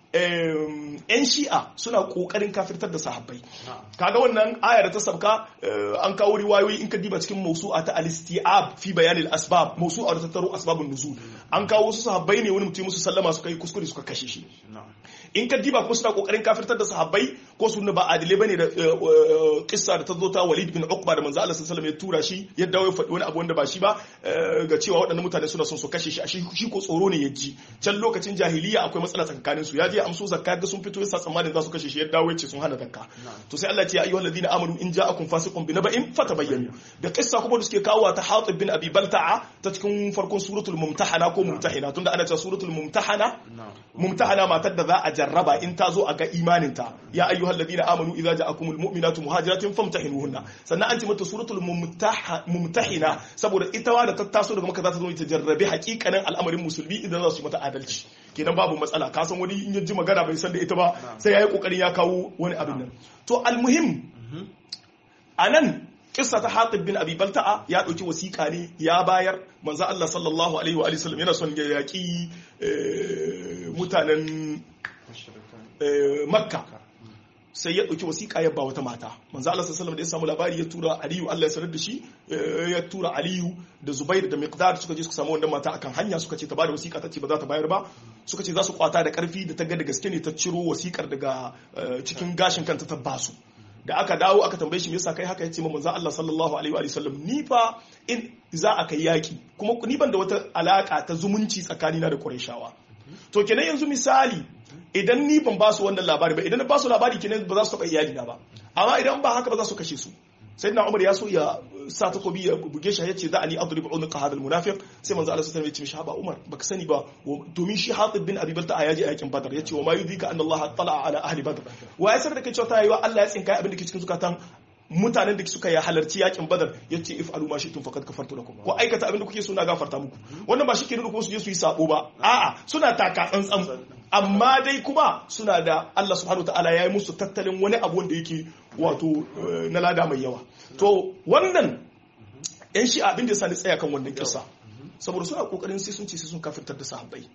yan shi'a suna kokarin kafirtar da sahabbai kaga wannan aya da ta sabka an kawo riwayoyi in ka diba cikin mausu'a ta al-isti'ab fi bayanil asbab mausu'a da tattaro asbabun nuzul an kawo su sahabbai ne wani mutum musu sallama suka yi kuskure suka kashe shi in ka diba kuma suna kokarin kafirtar da sahabbai ko su ba adile bane da kissa da ta zo ta Walid bin Uqba da manzo Allah sallallahu alaihi ya tura shi ya dawo ya faɗi wani abu wanda ba shi ba ga cewa waɗannan mutane suna son su kashe shi shi ko tsoro ne ya ji can lokacin jahiliya akwai matsala tsakanin su ya je amso zakka ga sun fito yasa tsammanin za su kashe shi ya dawo ya ce sun hana zakka to sai Allah ya ce ya ayyuhal ladina amanu in ja'akum fasiqun bi naba'in fatabayyanu da kissa kuma da suke kawo ta Hatib bin Abi Balta'a ta cikin farkon suratul mumtahana ko mumtahina tunda ana cewa suratul mumtahana mumtahana matar da za a jarraba in ta zo a ga imaninta ya ayyuhal ladina amanu idza ja'akumul mu'minatu muhajiratin famtahinuhunna sannan an ce mata suratul mumtahina saboda ita wa da ta taso daga maka za ta zo ta jarrabe hakikanin al'amarin musulmi idan za su yi mata adalci kenan babu matsala ka san wani in ya ji magana bai san da ita ba sai ya yi kokarin ya kawo wani abin nan to almuhim anan kissa ta Hatib bin Abi Balta'a ya dauki wasiƙa ne ya bayar manzo Allah sallallahu alaihi wa sallam yana son ya yaki mutanen makka sai ya ɗauki wasiƙa ya ba wata mata manzo Allah sallallahu da ya samu labari ya tura Aliyu Allah ya sanar da shi ya tura Aliyu da Zubair da Miqdad suka je suka samu wannan mata akan hanya suka ce ta bada wasiƙa ta ce ba za ta bayar ba suka ce za su kwata da ƙarfi da ta ga da gaske ne ta ciro wasiƙar daga cikin gashin kanta ta basu da aka dawo aka tambaye shi me yasa kai haka yace ma manzo Allah sallallahu alaihi wa sallam ni fa in za a kai yaki kuma ni ban da wata alaka ta zumunci tsakanina da Qurayshawa to kenan yanzu misali idan ni ban ba su wannan labari ba idan na ba su labari kenan ba za su taɓa iyali na ba amma idan ba haka ba za su kashe su sai na umar ya so ya sa takobi ya buge shi ya ce za a ni adrib unuqa hadal munafiq sai manzo Allah sallallahu alaihi wasallam ya ce mishi haba umar baka sani ba domin shi hatib bin abi balta ya je yakin badar ya ce wa ma yudika anna Allah tala ala ahli badr wa ya da kai cewa ta yi wa Allah ya tsinka abin da ke cikin zukatan mutanen da suka yi halarci yakin badar ya ce if aluma shi tun fakat kafartu lakum ko aikata abin da kuke so na gafarta muku wannan ba shi ke nuna kuma su je su yi sabo ba a'a suna taka tsantsan amma dai kuma suna da Allah subhanahu ta'ala ya yi musu tattalin wani abu wanda yake wato na lada mai yawa to wannan yan shi abin da ya sani tsaya kan wannan kisa saboda suna kokarin sai sun ce sai sun kafirtar da sahabbai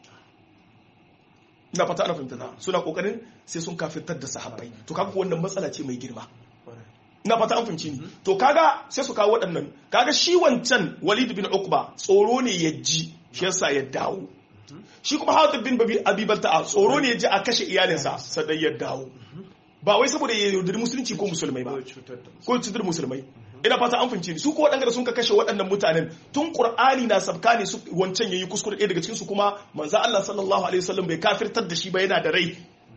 ina fata ana fahimta suna kokarin sai sun kafirtar da sahabbai to kaga wannan matsala ce mai girma na fata an fahimci ni to kaga sai su kawo waɗannan kaga shi wancan walid bin ukba tsoro ne ya ji shi yasa ya dawo shi kuma hatib bin abi balta'a tsoro ne ya ji a kashe iyalinsa sannan ya dawo ba wai saboda ya yaudari musulunci ko musulmai ba ko cutar musulmai ina fata an fahimci ni su ko waɗanda sun ka kashe waɗannan mutanen tun qur'ani na sabka ne su wancan yayi kuskure ɗaya daga cikin su kuma manzo Allah sallallahu alaihi wasallam bai kafirtar da shi ba yana da rai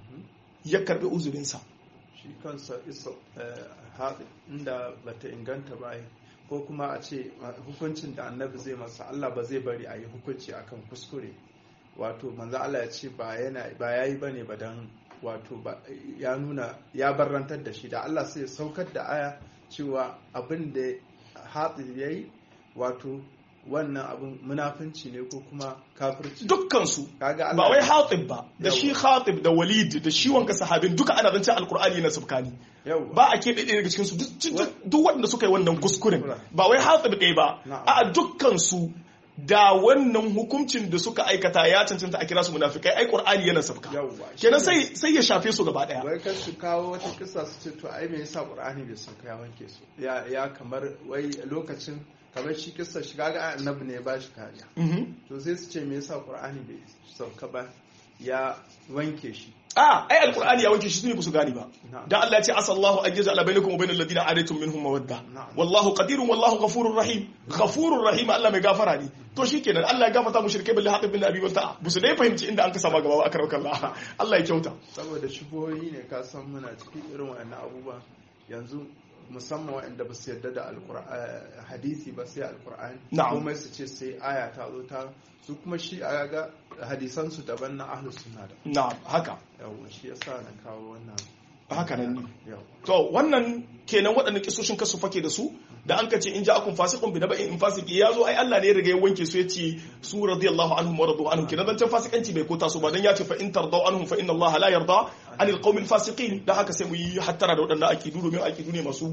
ya karbi uzurinsa shi kansa isa haɗi inda bata inganta ba ko kuma a ce hukuncin da annabi zai masa Allah ba zai bari a yi hukunci akan kuskure wato manzo Allah ya ce ba yana ba yayi bane ba dan wato ya nuna ya barrantar da shi da Allah sai ya saukar da aya cewa abin da haɗi yayi wato wannan abin munafunci ne ko kuma kafirci dukkansu ba wai hatib ba da shi hatib da walid da shi wanka sahabin duka ana zance alkur'ani na subkani ba a keɓe ɗaya daga cikinsu duk waɗanda suka yi wannan kuskuren ba wai hatib ɗaya ba a dukkansu da wannan hukuncin da suka aikata ya cancanta a kira su munafikai ai qur'ani yana sabka kenan sai sai ya shafe su gaba daya wai kan su kawo wata kisa su ce to ai me yasa qur'ani bai sauka ya wanke su ya ya kamar wai lokacin kamar shi kisa shiga ga annabi ne ba shi kariya to sai su ce me yasa qur'ani bai sauka ba ya wanke shi a ai alqur'ani ya wanke shi su ne su gani ba dan Allah ya ce asallahu an yaj'ala bainakum wa bainal ladina adaytum minhum mawadda wallahu qadirun wallahu ghafurur rahim ghafurur rahim Allah mai gafara ne to shikenan Allah ya gafarta mushrike billahi haqqi bin abi walta bu su dai fahimci inda an ka sama gaba aka rauka Allah Allah ya kyauta saboda shubohi ne ka san muna cikin irin wannan abubuwa yanzu musamman waɗanda ba su yarda da hadisi ba sai alkur'ani komai su ce sai aya ta zo ta su kuma shi a ga hadisan su daban na ahlus sunna da na haka yawa shi yasa na kawo wannan haka nan ne to wannan kenan waɗannan kisoshin kasu fake da su da an ka ce in ja'akum fasiqun bi naba'in in fasiki ya zo ai Allah ne ya riga ya wanke su yace su radiyallahu anhum wa radu anhum kenan dan fasikanci bai kota su ba dan ya ce fa in tardaw anhum fa inna Allah la yarda anil qawmil fasiqin da haka sai mu yi hattara da waɗannan akidu domin akidu ne masu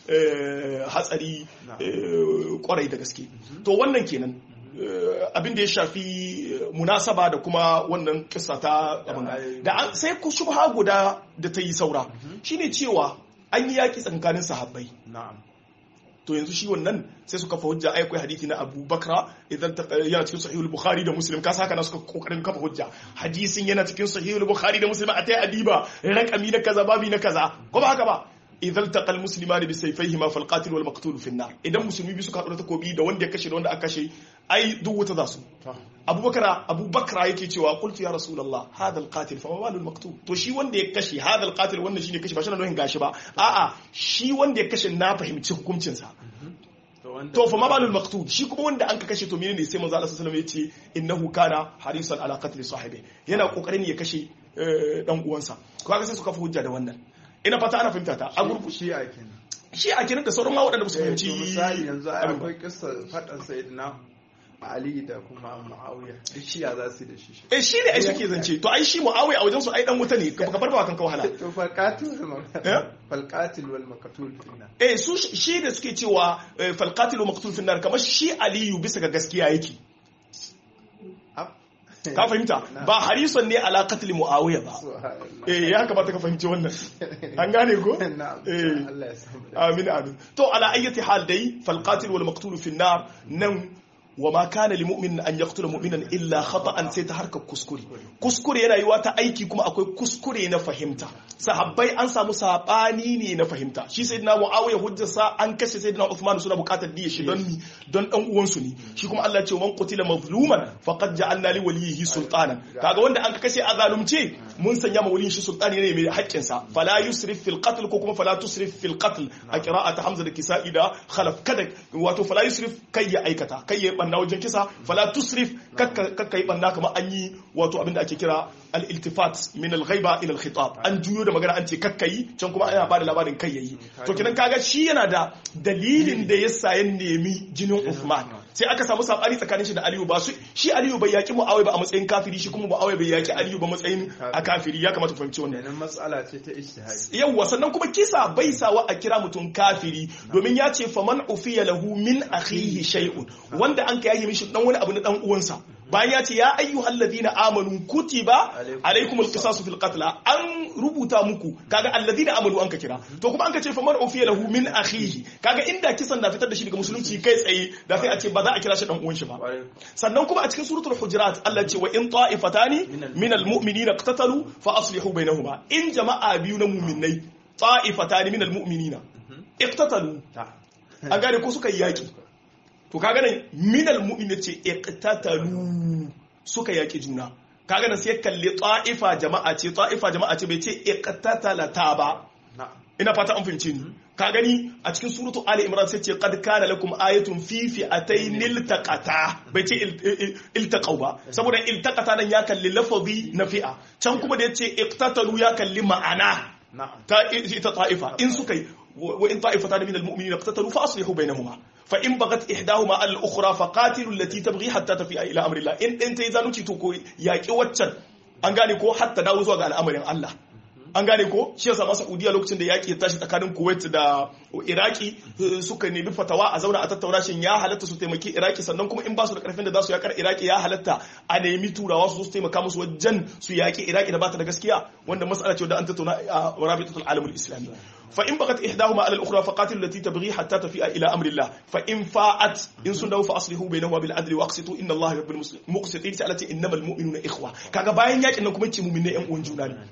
hatsari kwarai da gaske to wannan kenan abin da ya shafi munasaba da kuma wannan kissa ta da sai ku shubha guda da ta yi saura shine cewa an yi yaki tsakanin sahabbai to yanzu shi wannan sai suka fa hujja ai akwai hadisi na Abu Bakra idan yana cikin sahihul Bukhari da Muslim ka saka na suka kokarin kafa hujja hadisin yana cikin sahihul Bukhari da Muslim a tayi adiba rakami na kaza babi na kaza ko ba haka ba idan taqal muslimani bi sayfayhima fal qatil wal maqtul fi an idan musulmi bi suka haɗu takobi da wanda ya kashe da wanda aka kashe ai duk wuta za su abubakar abubakar yake cewa qultu ya rasulullah hadha al qatil fa ma maqtul to shi wanda ya kashe hadha al qatil wannan shine kashe ba shi nan gashi ba a'a shi wanda ya kashe na fahimci hukuncin sa to fa ma balul maqtul shi kuma wanda an ka kashe to menene sai manzo Allah sallallahu alaihi wasallam yace innahu kana harisan ala qatl sahibi yana kokarin ya kashe dan uwansa kaga sai suka fi hujja da wannan ina fata ana fahimta ta a gurgu shi a kenan shi a kenan da sauran ma waɗanda su fahimci misali yanzu akwai kissa faɗan sayyidina Ali da kuma Muawiya duk shi ya za su da shi eh shi ne ai suke zance to ai shi Muawiya a wajen su ai dan wuta ne ka bar ba kanka wahala to falqatil falqatil wal maqtul finnar eh su shi da suke cewa falqatil wal maqtul finnar kamar shi Aliyu bisa ga gaskiya yake ka fahimta ba harisan ne ala qatl muawiya ba eh ya kamata ka fahimci wannan an gane ko eh amin amin to ala ayyati hal dai fal qatil wal maqtul fi an-nar nan wa ma kana li mu'minin an yaqtula mu'minan illa khata'an sai ta harkar kuskure kuskure yana yiwa ta aiki kuma akwai kuskure na fahimta sahabbai an samu sabani ne na fahimta shi sayyidina muawiya hujjarsa an kashe sayyidina uthman suna bukatar diya shi don don dan uwan su ne shi kuma Allah ya ce man qutila mazluman faqad ja'alna li walihi sultana kaga wanda an kashe a zalumce mun sanya ma waliyin shi sultani ne mai haƙƙin sa fala yusrif fil qatl ko kuma fala tusrif fil qatl a qira'at hamza da kisa'i da khalaf kada wato fala yusrif kai ya aikata kai ya banna wajen kisa fala tusrif kakka yi banna kamar an yi wato abinda ake kira al-iltifat min al-ghaiba ila al-khitab an juyo da magana an ce kakka yi can kuma ana bada labarin kai yayi to kidan kaga shi yana da dalilin da yasa ya nemi jinin Uthman sai aka samu sabani tsakanin shi da Aliyu ba su shi Aliyu bai yaki Muawiya ba a matsayin kafiri shi kuma Muawiya bai yaki Aliyu ba matsayin a kafiri ya kamata fahimci wannan nan matsala ce ta ijtihadi yawa sannan kuma kisa bai sawa a kira mutum kafiri domin ya ce faman ufiya lahu min akhihi shay'un wanda an ka yayi mishi dan wani abu na dan uwansa bayan ya ce ya ayyuhal ladina amanu kutiba alaikumul qisasu fil qatl an rubuta muku kaga alladina amanu an ka kira to kuma an ka ce faman ufiya lahu min akhihi kaga inda kisan na fitar da shi daga musulunci kai tsaye da sai a ce ba za a kira shi dan uwan shi ba sannan kuma a cikin suratul hujurat Allah ce wa in ta'ifatani min almu'minina iqtatalu fa aslihu bainahuma in jama'a biyu na mu'minai ta'ifatani min almu'minina iqtatalu an gane ko suka yi yaki to kaga nan minal mu'min ce iqtatalu suka yaki juna kaga nan sai kalli ta'ifa jama'a ce ta'ifa jama'a ce bai ce iqtatalata ba ina fata an fahimce ni ka gani a cikin suratu ali imran sai ce qad kana lakum ayatun fi fi'atayn iltaqata bai ce iltaqau ba saboda iltaqata nan ya kalli lafazi na fi'a can kuma da yace iqtatalu ya kalli ma'ana ta ita ta'ifa in suka yi وإن طائفتان من المؤمنين اقتتلوا فأصلحوا بينهما فإن بغت إحداهما على الأخرى فقاتلوا التي تبغي حتى تفيء إلى أمر الله إن أنت إذا نتي تكو ياكي واتشن an gane ko hatta dawo zuwa ga al'amarin Allah an gane ko shi yasa masa Saudiya lokacin da yaki ya tashi tsakanin Kuwait da Iraki suka nemi fatawa a zauna a tattauna shin ya halatta su taimaki Iraki sannan kuma in ba su da karfin da za su yakar Iraki ya halatta a nemi turawa su su taimaka musu wajen su yaki Iraki da bata da gaskiya wanda mas'ala ce da an tattauna a Rabitatul Alamul Islami fa in bagat ihdahuma ala al-ukhra fa qatilu allati tabghi hatta tafi'a ila amri Allah fa in fa'at in sun dawo fa aslihu bainahuma bil adli wa aqsitu inna Allah yuhibbul muqsitin ta allati innamal mu'minuna ikhwa kaga bayan yakin nan kuma ce mu'minai yan uwan juna ne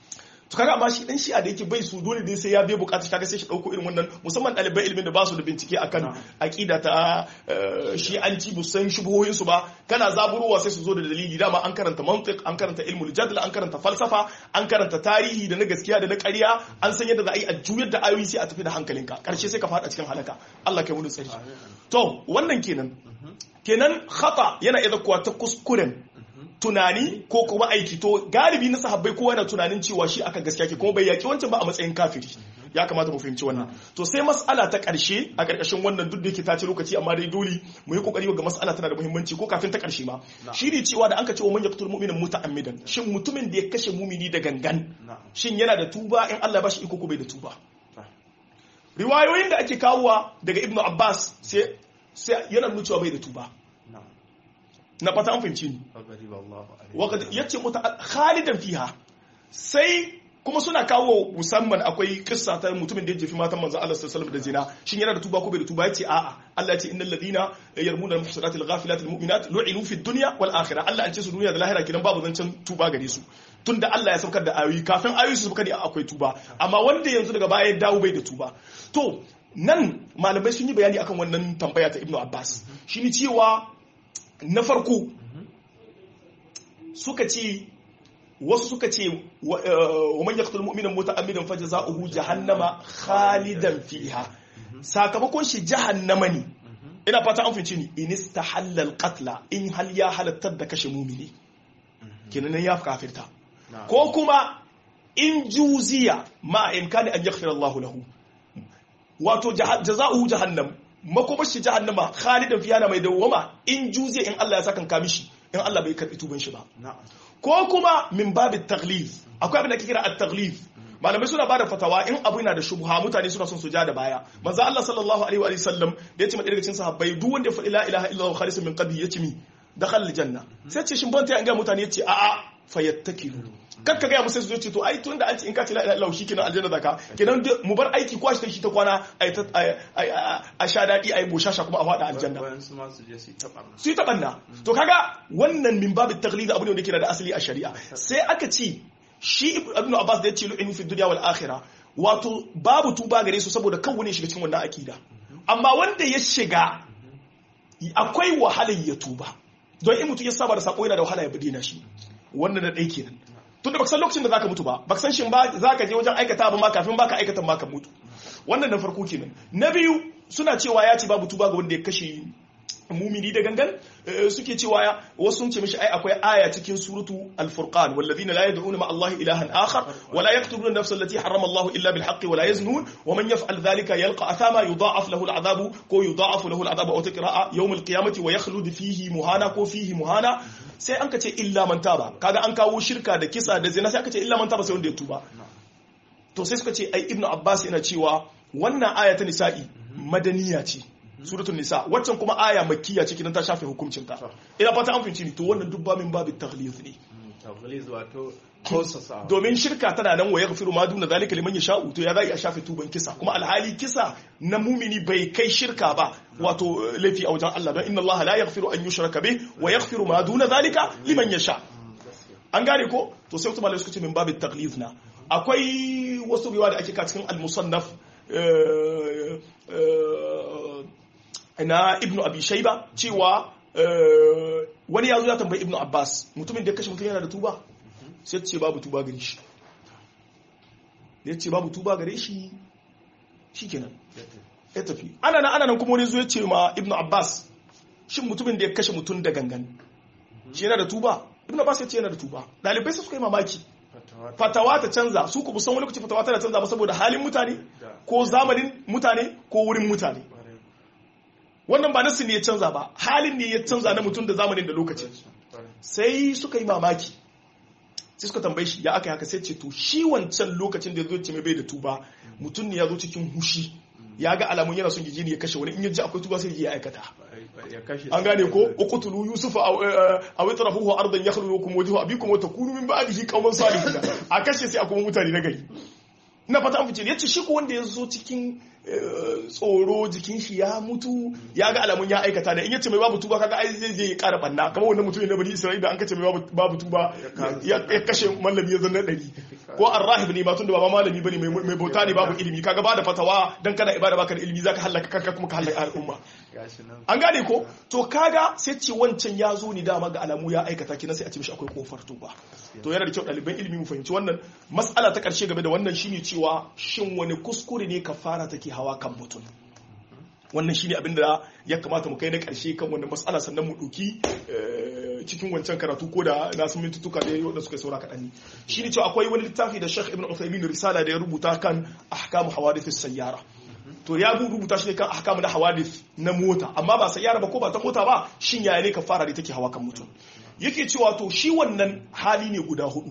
to kaga amma shi dan shi'a da yake bai su dole dai sai ya bai bukata kaga sai shi dauko irin wannan musamman dalibai ilimin da ba su da bincike akan aqida ta shi'anci bu san shubuhoyin su ba kana zaburowa sai su zo da dalili dama an karanta mantiq an karanta ilmul jadl an karanta falsafa an karanta tarihi da na gaskiya da na ƙarya an san yadda za a yi a juyar da ayoyi sai a tafi da hankalinka karshe sai ka fada cikin halaka Allah kai mu tsari to wannan kenan kenan khata yana iya kuwa ta kuskuren tunani ko kuma aiki to galibi na sahabbai kowa yana tunanin cewa shi akan gaskiya ke kuma bai yaki wancan ba a matsayin kafiri ya kamata mu fahimci wannan to sai mas'ala ta karshe a karkashin wannan duk da yake ta ci lokaci amma dai dole mu yi kokari ga mas'ala tana da muhimmanci ko kafin ta karshe ma shi ne cewa da an ka ce wa man yaqtul mu'mina muta'ammidan shin mutumin da ya kashe mumini da gangan shin yana da tuba in Allah ya bashi iko ko bai da tuba riwayoyin da ake kawowa daga ibnu abbas sai sai yana nuna cewa bai da tuba na fata an fahimci ni ya ce muta khalidan fiha sai kuma suna kawo musamman akwai kissa ta mutumin da ya jefi matan manzon Allah sallallahu alaihi da zina shin yana da tuba ko bai da tuba yace a'a Allah ya ce innal ladina yarmuna al-muhsanati al-ghafilat al-mu'minat lu'inu fi dunya wal akhirah Allah an ce su duniya da lahira kidan babu zancen tuba gare su tunda Allah ya saukar da ayoyi kafin ayoyi su saukar da akwai tuba amma wanda yanzu daga baya ya dawo bai da tuba to nan malamai sun yi bayani akan wannan tambaya ta Ibn Abbas shine cewa na farko suka ce wasu suka ce wa man yaqtul mu'mina muta'ammidan fajza'uhu jahannama khalidan fiha sakamakon shi jahannama ne ina fata an fice ni in istahalla al-qatla in hal ya halattar da kashe mumini kenan ya kafirta ko kuma in juziya ma imkani an yaghfira Allahu lahu wato jaza'uhu jahannam makomar shi jahannama khalidan fiha na mai dawwama in juziya in Allah ya saka kamishi in Allah bai karbi tuban shi ba ko kuma min babu taglif akwai abin da ke kira at-taglif malamai suna bada fatawa in abu yana da shubha mutane suna son su ja da baya manzo Allah sallallahu alaihi wa sallam da yace mai daga cikin sahabbai duk wanda ya faɗi la ilaha illallah khalisun min qalbi yace mi dakhala aljanna sai ce shin ban ta ga mutane yace a a fayattakilu kar ka ga musu su ce to ai tun da an ce in ka ce la ilaha illallah shikenan aljanna zaka kenan mu bar aiki ko shi ta kwana a sha dadi ai boshasha kuma a fada aljanna wayansu ma su je su yi ta barna su yi taɓanna to kaga wannan min babu taklid abu ne wanda ke da asali a shari'a sai aka ce shi ibnu abbas da ya ce lu'inu fi dunya wal akhirah wato babu tuba gare su saboda kan wani shiga cikin wannan akida amma wanda ya shiga akwai wahalar ya tuba don in mutum ya saba da sako yana da wahala ya bude na shi wannan da ɗai kenan tun da baka san lokacin da zaka mutu ba baka san shin ba zaka je wajen aikata ba ma kafin baka aikata ma ka mutu wannan na farko kenan na biyu suna cewa ya ce babu tuba ga wanda ya kashe mumini da gangan suke cewa wasu sun ce mishi ai akwai aya cikin suratu al-furqan walladhina la yad'una ma Allah ilahan akhar wa la yaqtuluna nafsa allati harrama Allah illa bil haqqi wa la yaznun wa man yaf'al dhalika yalqa athama yudha'af lahu al-'adhabu ko yudha'af lahu al-'adhabu aw taqra'a yawm al-qiyamati wa yakhlud fihi muhana ko fihi muhana sai an kace illa man taba kaga an kawo shirka da kisa da zina sai aka ce illa man taba sai wanda ya tuba to sai suka ce ai ibnu abbas yana cewa wannan aya ta nisa'i madaniya ce suratul nisa waccan kuma aya makkiya ce kidan ta shafe hukuncin ta ina fata an finci ni to wannan dubba min babu taghlid ne taghliz wato kosasa domin shirka tana nan wa yaghfiru ma duna zalika liman yasha'u to ya zai a shafe tuban kisa kuma alhali kisa na mumini bai kai shirka ba wato laifi a wajen Allah don inna Allah la yaghfiru an yushraka bih wa yaghfiru ma duna zalika liman yasha an gane ko to sai kuma suka ce min babu taghlid na akwai wasu riwaya da ake ka cikin al-musannaf na ibnu abi shaiba cewa wani ya zo ya tambayi ibnu abbas mutumin da ya kashe mutum yana da tuba sai ce babu tuba gare shi ya ce babu tuba gare shi shi kenan ya tafi ana nan ana nan kuma wani zo ya ce ma ibnu abbas shin mutumin da ya kashe mutum da gangan shi yana da tuba ibnu abbas ya ce yana da tuba dalibai sai suka yi mamaki fatawa ta canza su ku san wani lokaci fatawa tana canza ba saboda halin mutane ko zamanin mutane ko wurin mutane wannan ba nasu ne ya canza ba halin ne ya canza na mutum da zamanin da lokacin sai suka yi mamaki sai suka tambaye shi ya aka haka sai ce to shi wancan lokacin da ya zo ce mai bai da tuba mutum ne ya zo cikin hushi ya ga alamun yana son gijini ya kashe wani in ya ji akwai tuba sai ya aikata an gane ko uqtulu yusufa aw itrafuhu ardan yakhluqukum wajhu abikum wa takunu min ba'dihi qauman salihin a kashe sai akwai mutane na gari ina fata an fice yace shi ko wanda ya zo cikin tsoro jikin shi ya mutu ya ga alamun ya aikata da in yace mai babu tuba kaga ai zai je ya kara banna kamar wannan mutumin na bani Isra'ila an kace mai babu tuba ya kashe mallami ya zanna dari ko arrahib ne ba tun da ba malami bane mai bauta ne babu ilimi kaga ba da fatawa dan kana ibada baka da ilimi zaka halaka kanka kuma ka halaka al'umma an gane ko to kaga sai ce wancan ya zo ni dama ga alamu ya aikata kina sai a ce mishi akwai kofar tuba to yana da kyau ɗaliban ilimi mu fahimci wannan mas'ala ta ƙarshe game da wannan shine cewa shin wani kuskure ne kafara take hawa kan mutum wannan shine abin da ya kamata mu kai na ƙarshe kan wannan mas'ala sannan mu ɗauki cikin wancan karatu ko da na sun mintutuka da wanda suka saura kaɗan ne shine cewa akwai wani littafi da Sheikh Ibn Uthaymeen risala da ya rubuta kan ahkamu hawadith sayyara to ya rubuta shi ne kan ahkamu na hawadith na mota amma ba sayyara ba ko ba ta mota ba shin yaya ne kafara da take hawa kan mutum yake cewa to shi wannan hali ne guda hudu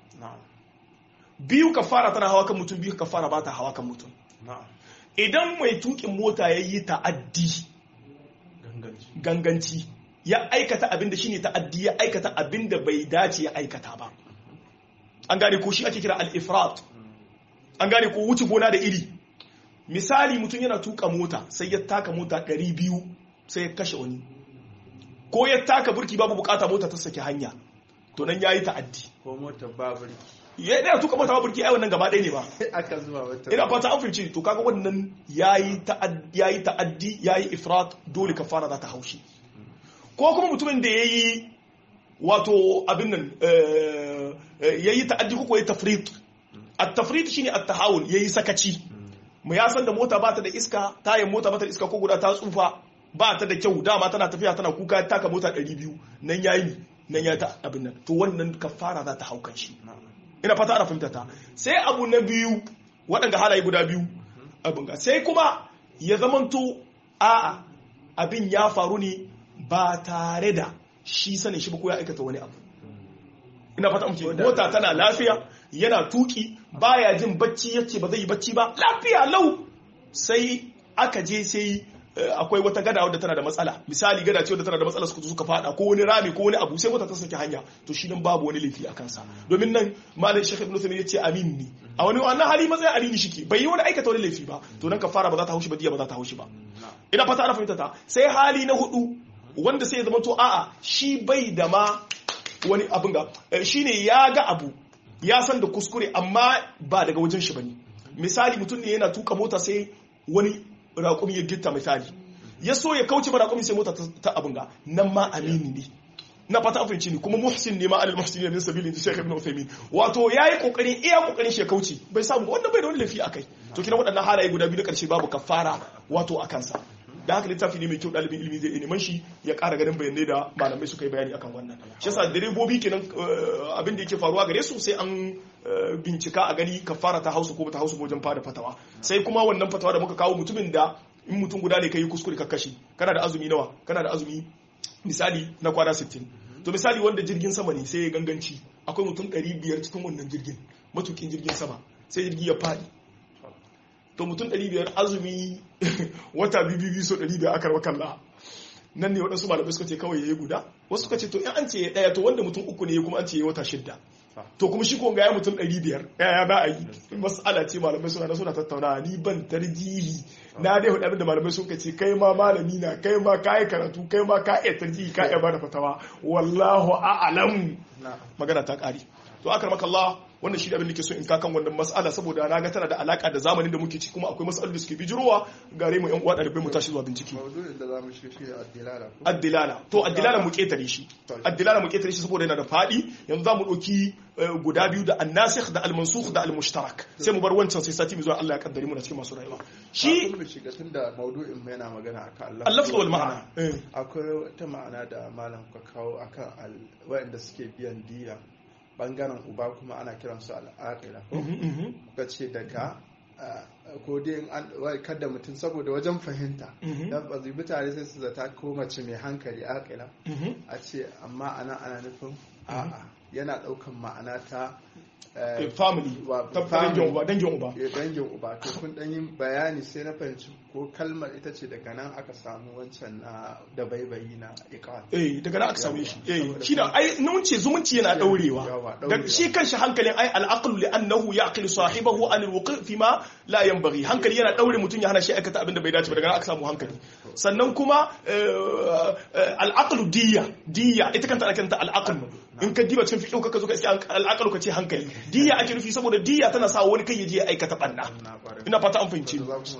biyu kafara tana hawa kan mutum biyu kafara ba ta hawa kan mutum idan mai tukin mota ya yi ta'addi ganganci ya aikata abin da shine ta'addi ya aikata abin da bai dace ya aikata ba an gane ko shi ake kira al-ifrat an gane ko wuce gona da iri misali mutum yana tuka mota sai ya taka mota 200 sai ya kashe wani ko ya taka burki babu bukata mota ta saki hanya to nan yayi ta'addi ko mota ba burki ya da tuka mota ba burki ai wannan gaba ɗaya ne ba aka zuwa wata ina fata an fahimci to kaga wannan yayi ta'addi yayi ta'addi yayi ifrat dole kafara za ta haushi ko kuma mutumin da yayi wato abin nan yayi ta'addi ko yayi tafrit at-tafrit shine at-tahawul yayi sakaci mu ya san da mota ba ta da iska tayin mota ba ta da iska ko guda ta tsufa ba ta da kyau dama tana tafiya tana kuka taka mota 200 nan yayi nan ya ta abin nan to wannan kafara za ta haukan shi ina fata ana fahimta ta sai abu na biyu waɗanda halaye guda biyu abin ga sai kuma ya zamanto a'a abin ya faru ne ba tare da shi sanin shi ba ko ya aikata wani abu ina fata muke mota tana lafiya yana tuki baya jin bacci yace ba zai yi bacci ba lafiya lau sai aka je sai akwai wata gada wadda tana da matsala misali gada ce wadda tana da matsala suka suka fada ko wani rami ko wani abu sai mota ta saki hanya to shi nan babu wani laifi a kansa domin nan malam shekh ibn ya ce amin ne a wani wannan hali matsayin amini shike bai yi wani aikata wani laifi ba to nan kafara ba za ta haushi ba diya ba za ta haushi ba ina fata ana fahimta ta sai hali na hudu wanda sai ya zama to a'a shi bai da ma wani abin ga shine ya ga abu ya san da kuskure amma ba daga wajen shi bane misali mutum ne yana tuka mota sai wani raƙumi ya gitta misali ya so ya kauce ba raƙumi sai mota ta abin ga nan ma amini ne na fata an fahimci ni kuma muhsin ne ma alal muhsinin min sabilin Sheikh Ibn Uthaymeen wato yayi kokarin iya kokarin shi ya kauce bai samu wannan bai da wani lafi akai to kina waɗannan halaye guda biyu na ƙarshe babu kafara wato a kansa da haka littafi ne mai kyau ɗalibin ilimi zai neman shi ya ƙara ganin bayanai da malamai suka yi bayani akan wannan shi yasa direbobi kenan abin da yake faruwa gare su sai an bincika a gani kafara ta hausa ko ta hausa wajen fada fatawa sai kuma wannan fatawa da muka kawo mutumin da in mutum guda ne kai kuskure ka kashe kana da azumi nawa kana da azumi misali na kwana 60 to misali wanda jirgin sama ne sai ya ganganci akwai mutum 500 cikin wannan jirgin matukin jirgin sama sai jirgi ya fadi to mutum 500 azumi wata biyu so 500 aka rawa kalla nan ne waɗansu malamai suka ce kawai ya yi guda wasu suka ce to in an ce ya ɗaya to wanda mutum uku ne kuma an ce ya wata shidda to kuma shi ko ga ya mutum 500 ya ba a yi mas'ala ce malamai suna na suna tattauna ni ban tarjihi na dai hudu da malamai suka ce kai ma malami na kai ma ka yi karatu kai ma ka iya tarjihi ka iya bada fatawa wallahu a'lam magana ta ƙari to akar maka Allah wannan shi abin da ke so in kakan wannan mas'ala saboda na ga tana da alaka da zamanin da muke ciki kuma akwai mas'alolin da suke bijirowa gare mu yan uwa ɗalibai mu tashi zuwa bincike maudu'in da zamu shiga shi addilala addilala to addilala mu ketare shi addilala mu ketare shi saboda yana da fadi yanzu zamu ɗauki guda biyu da annasikh da almansukh da almushtarak sai mu bar wancan sai sati mu zuwa Allah ya kaddare mu na cikin masu rayuwa shi mu shiga tunda maudu'in mu yana magana akan Allah al-lafz wal ma'ana akwai wata ma'ana da malam ka kawo akan wa'anda suke biyan diya bangaren uba kuma ana kiransu al'aqila ko kuka ce daga ko dai kada mutum saboda wajen fahimta dan ba zai mutane sai su zata ko mace mai hankali aqila a ce amma ana ana nufin a'a yana daukan ma'ana ta family ta dangin uba dangin uba dangin uba to kun dan yin bayani sai na fahimci ko kalmar ita ce daga nan aka samu wancan na da baibayi na iqal eh daga nan aka samu shi eh shi da ai nun ce zumunci yana daurewa da shi kanshi hankalin ai al-aqlu li annahu yaqilu sahibahu an al-wuqi fi ma la yanbaghi hankali yana daure mutun ya hana shi aikata abin da bai dace ba daga nan aka samu hankali sannan kuma al-aqlu diya diya ita kanta ana kanta al-aqlu in ka diba cikin fiqh ka zo ka iske al-aqlu ka ce hankali diya ake nufi saboda diya tana sa wani kai ya je ya aikata banna ina fata an fahimci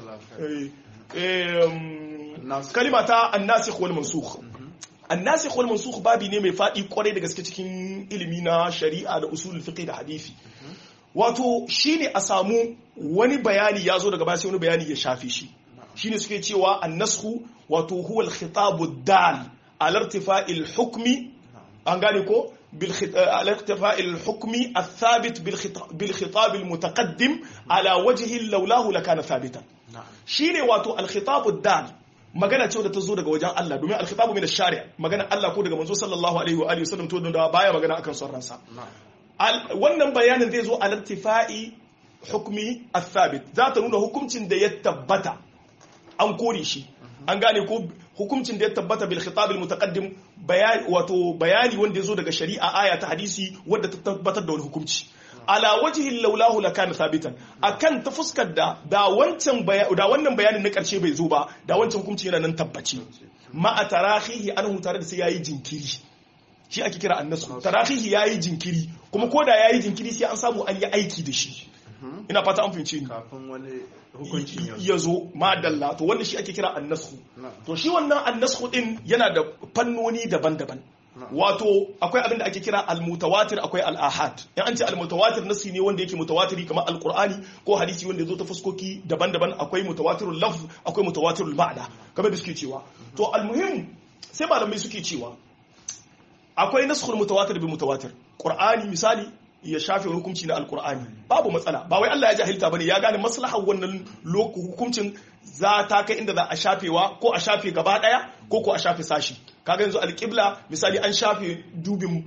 kalima ta annasikh wal mansukh annasikh wal mansukh babi ne mai fadi kwarai da gaske cikin ilimi na shari'a da usul fiqh da hadisi wato shine a samu wani bayani ya zo daga baya sai wani bayani ya shafe shi shine suke cewa annasku wato huwa al-khitabu dal ala irtifa'il hukmi an gane ko على اقتفاء الحكم الثابت بالخطاب المتقدم على وجه لولاه لكان ثابتا شيني واتو الخطاب الدال magana ce da ta zo daga wajen Allah domin alkhitabu min ash-shari' magana Allah ko daga manzo sallallahu alaihi wa alihi wasallam to da baya magana akan son ransa wannan bayanin zai zo al-irtifa'i hukmi al-thabit za ta nuna hukuncin da ya tabbata an kore shi an gane ko hukuncin da ya tabbata bil khitab al mutaqaddim bayani wato bayani wanda yazo daga shari'a aya ta hadisi wanda ta tabbatar da wani hukunci ala wajhi laulahu lakana thabitan akan ta fuskar da da wancan da wannan bayanin na karshe bai zo ba da wancan hukunci yana nan tabbaci ma atarahihi anhu tare da sai yayi jinkiri shi ake kira annasu tarahihi yayi jinkiri kuma ko da yayi jinkiri sai an samu an yi aiki da shi ina fata an fahimce ni kafin wani hukuncin ya zo madalla to wannan shi ake kira annasku to shi wannan annasku din yana da fannoni daban-daban wato akwai abin da ake kira almutawatir akwai al'ahad in an ce almutawatir nasi ne wanda yake mutawatiri kamar alqur'ani ko hadisi wanda ya zo ta fuskoki daban-daban akwai mutawatirul lafz akwai mutawatirul ma'na kamar da suke cewa to almuhim sai malamai suke cewa akwai naskhul mutawatir bi mutawatir qur'ani misali ya shafe hukunci na alkur'ani babu matsala ba wai Allah ya jahilta bane ya gane maslahar wannan hukuncin za ta kai inda za a shafewa ko a shafe gaba daya ko ko a shafe sashi kaga yanzu alqibla misali an shafe dubin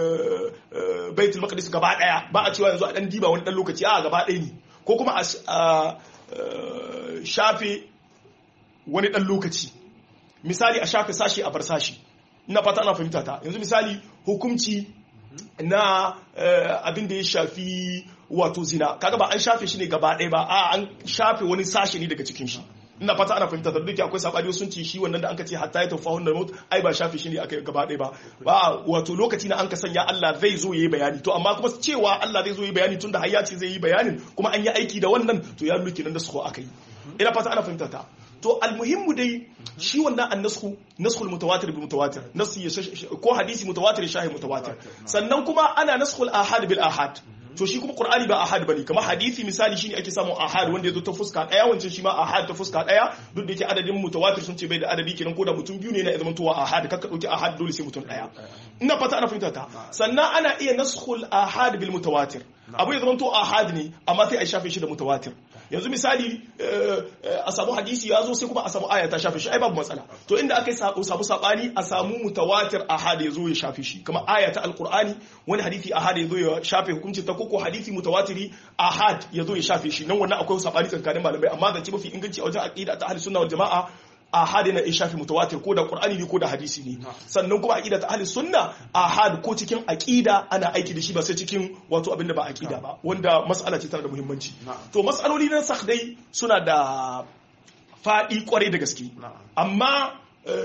baitul maqdis gaba daya ba a cewa yanzu a dan diba wani dan lokaci a gaba daya ne ko kuma a shafe wani dan lokaci misali a shafe sashi a bar sashi ina fata ana fahimta ta yanzu misali hukunci na abin da ya shafi wato zina kaga ba an shafe shi ne gaba ɗaya ba a an shafe wani sashi ne daga cikin shi ina fata ana fahimta da duk akwai sabani sun ce shi wannan da anka ce hatta ya tafa wannan mut ai ba shafe shi ne aka gaba ɗaya ba ba wato lokaci na an ka sanya Allah zai zo yayi bayani to amma kuma cewa Allah zai zo yayi bayani tunda har ya ce zai yi bayanin kuma an yi aiki da wannan to ya nuna kenan da su aka yi ina fata ana fahimta ta to almuhimmu dai shi wannan annasku naskhul mutawatir bil mutawatir nasu ko hadisi mutawatir shahi mutawatir sannan kuma ana naskhul ahad bil ahad to shi kuma qur'ani ba ahad bane kamar hadisi misali shine ake samun ahad wanda yazo ta fuska daya wancan shi ma ahad ta fuska daya duk da yake adadin mutawatir sun ce bai da adadi kenan ko da mutum biyu ne na zaman tuwa ahad kakka dauki ahad dole sai mutum daya ina fata ana fahimta ta sannan ana iya naskhul ahad bil mutawatir abu ya zama to ahad ne amma sai a shafe shi da mutawatir yanzu misali a samu hadisi ya zo sai kuma a samu aya ta shafe shi ai babu matsala to inda aka yi samu sabani a samu mutawatir ahad ya zo ya shafe shi kamar aya ta alqur'ani wani hadisi ahad ya zo ya shafe hukunci ta koko hadisi mutawatiri ahad ya zo ya shafe shi nan wannan akwai sabani tsakanin malamai amma zance mafi inganci a wajen aqida ta ahli sunna wal jamaa ahad na shafi mutawatir ko da qur'ani ne ko da hadisi ne sannan kuma aqida ta ahli sunna ahad ko cikin aqida ana aiki da shi ba sai cikin wato abinda ba aqida ba wanda mas'ala ce tana da muhimmanci to mas'aloli na sakh dai suna da fadi kwarai da gaske amma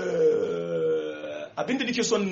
abinda nake son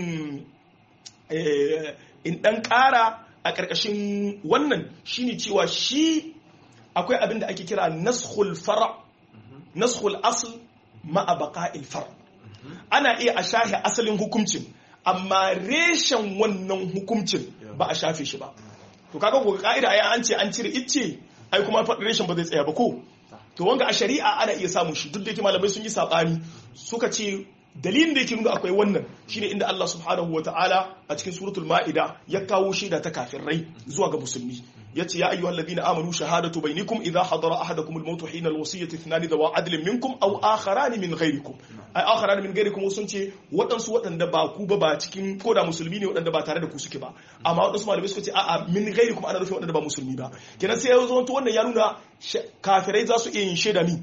in dan kara a karkashin wannan shine cewa shi akwai abinda ake kira naskhul fara naskhul asl ma'a baqa'il far ana iya a shafe asalin hukuncin amma reshen wannan hukuncin ba a shafe shi ba to kaga ko ka'ida ai an ce an cire icce ai kuma reshen ba zai tsaya ba ko to wanga a shari'a ana iya samun shi duk da yake malamai sun yi sabani suka ce dalilin da yake nuna akwai wannan shine inda Allah subhanahu wataala a cikin suratul ma'ida ya kawo shaida ta kafirai zuwa ga musulmi yace ya ayyuhal ladina amanu shahadatu bainakum idha hadara ahadakum al-maut hina al-wasiyyati ithnani dawa adlin minkum aw akharan min ghayrikum ay akharan min ghayrikum sun ce wadansu wadanda ba ku ba ba cikin koda musulmi ne wadanda ba tare da ku suke ba amma wadansu malamai suka ce a'a min ghayrikum ana nufin wadanda ba musulmi ba kenan sai ya zo to wannan ya nuna kafirai za su iya yin shaida ni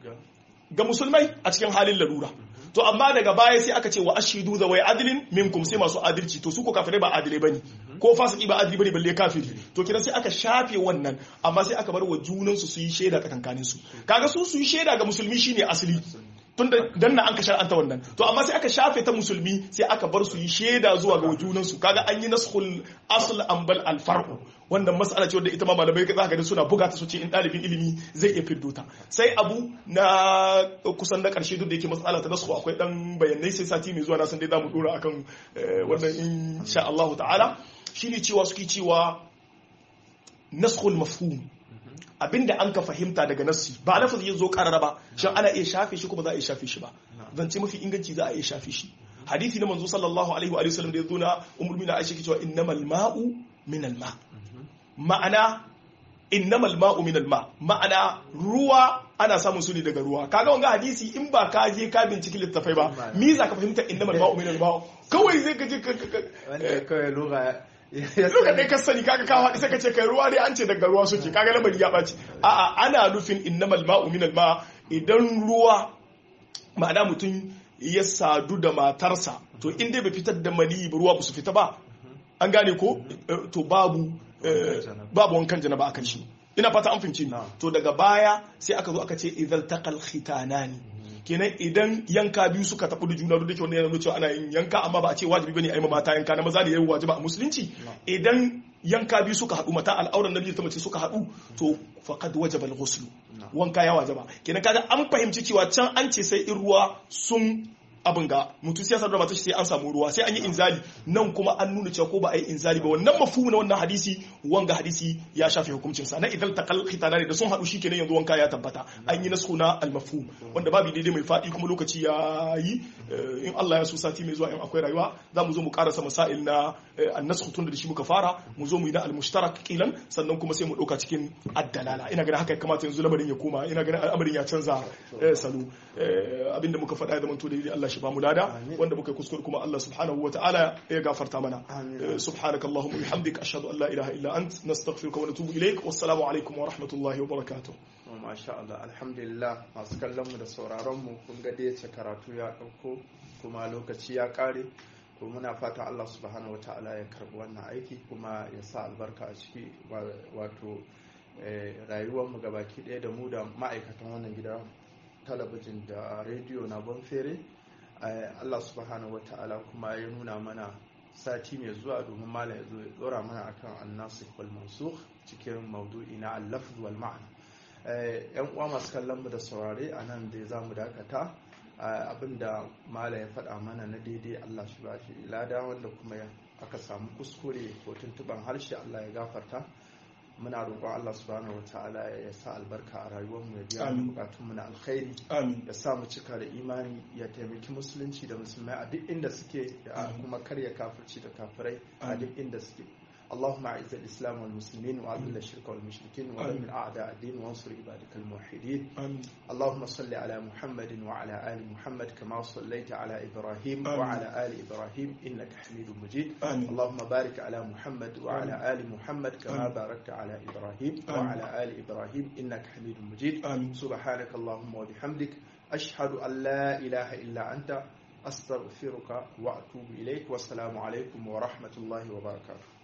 ga musulmai a cikin halin larura to amma daga baya sai aka ce wa ashidu da wai adilin minkum sai masu adalci to su ko kafirai ba adilai bane ko fasiki ba adili bane balle kafiri to kiran sai aka shafe wannan amma sai aka bar wa junan su su yi shaida tsakankanin su kaga su su yi shaida ga musulmi shine asali tunda dan na an ka shar'anta wannan to amma sai aka shafe ta musulmi sai aka bar su yi shaida zuwa ga junan su kaga an yi naskhul asl ambal al far'u wannan mas'ala ce wanda ita ma malamai za ka ga suna buga ta su ce in dalibin ilimi zai iya fiddo ta sai abu na kusan na karshe duk da yake mas'ala ta naskhu akwai dan bayanai sai sati mai zuwa na san dai zamu dora akan wannan insha Allah ta'ala shine cewa suke cewa naskhul mafhum abinda an ka fahimta daga nassi ba lafazi ya zo karara ba shin ana iya shafe shi kuma za a iya shafe shi ba zance mafi inganci za a iya shafe shi hadisi na manzo sallallahu alaihi wa sallam da ya zo na ummul mu'minin Aisha ke cewa innamal ma'u min al ma ma'ana innamal ma'u min al ma ma'ana ruwa ana samun su ne daga ruwa kaga wanga hadisi in ba ka je ka binciki littafai ba mi za ka fahimta innamal ma'u min al ma kawai zai ka je wanda kawai lugha Luka dai ka sani kaga kawo sai ka ce kai ruwa dai an ce daga ruwa suke kaga lamari ya ɓaci a'a ana nufin innamal ma'u minal ma idan ruwa ma'ana mutum ya sadu da matarsa to in dai bai fitar da mani ba ruwa ba su fita ba an gane ko to babu babu wankan janaba akan shi ina fata an fince to daga baya sai aka zo aka ce idan taqal khitanani kenan idan yanka biyu suka tafi da juna duk da wanda yana cewa ana yin yanka amma ba a ce wajibi bane a yi mata yanka na maza da yayi wajiba a musulunci idan yanka biyu suka haɗu mata al'auran nabi ta mace suka haɗu to faqad wajaba al-ghusl wanka ya wajaba kenan kaga an fahimci cewa can an ce sai in ruwa sun abin ga mutum sai sadar mata sai an samu ruwa sai an yi inzali nan kuma an nuna cewa ko ba a yi inzali ba wannan mafhumu na wannan hadisi wanga hadisi ya shafe hukuncin sa na idan taqal khitana ne da sun hadu shikenan yanzu wanka ya tabbata an yi nasu na al mafhum wanda babu daidai mai fadi kuma lokaci ya yi in Allah ya so sati mai zuwa in akwai rayuwa za mu zo mu karasa masail na an-nasakh tun da shi muka fara mu zo mu yi na al-mushtarak kilan sannan kuma sai mu dauka cikin ad-dalala ina ganin haka kamata yanzu lamarin ya koma ina ganin al'amarin ya canza salo abinda muka faɗa ya zama to daidai Allah shi ba mu lada wanda muka kuskure kuma Allah subhanahu wataala ya gafarta mana subhanakallahumma bihamdika ashhadu an la ilaha illa illa ant nastaghfiruka wa natubu ilaik wassalamu alaikum wa rahmatullahi wa barakatuh masha Allah alhamdulillah masu kallon mu da sauraron mu kun ga dai karatu ya dauko kuma lokaci ya kare to muna fata Allah subhanahu wataala ya karbi wannan aiki kuma ya sa albarka a ciki wato rayuwar mu gabaki ɗaya da mu da ma'aikatan wannan gida talabijin da rediyo na bonfere Allah subhanahu wataala kuma ya nuna mana sati mai zuwa domin malam ya zo ya dora mana akan annasikh wal mansukh cikin maudu'i na al-lafz wal ma'na yan uwa masu kallon mu da saurare a nan da za mu dakata abinda mala ya faɗa mana na daidai Allah shi ba shi lada wanda kuma aka samu kuskure ko tuntuban harshe Allah ya gafarta muna roƙon Allah subhanahu wataala ya sa albarka a rayuwar mu ya biya mu bukatun mu na alkhairi ya sa mu cika da imani ya taimaki musulunci da musulmai a duk inda suke ya kuma karya kafirci da kafirai a duk inda suke اللهم اعز الاسلام والمسلمين واذل الشرك والمشركين ودمر اعداء الدين وانصر عبادك الموحدين آمين. اللهم صل على محمد وعلى ال محمد كما صليت على ابراهيم آمين. وعلى ال ابراهيم انك حميد مجيد آمين. اللهم بارك على محمد وعلى ال محمد كما آمين. باركت على ابراهيم آمين. وعلى ال ابراهيم انك حميد مجيد آمين. سبحانك اللهم وبحمدك اشهد ان لا اله الا انت استغفرك واتوب اليك والسلام عليكم ورحمه الله وبركاته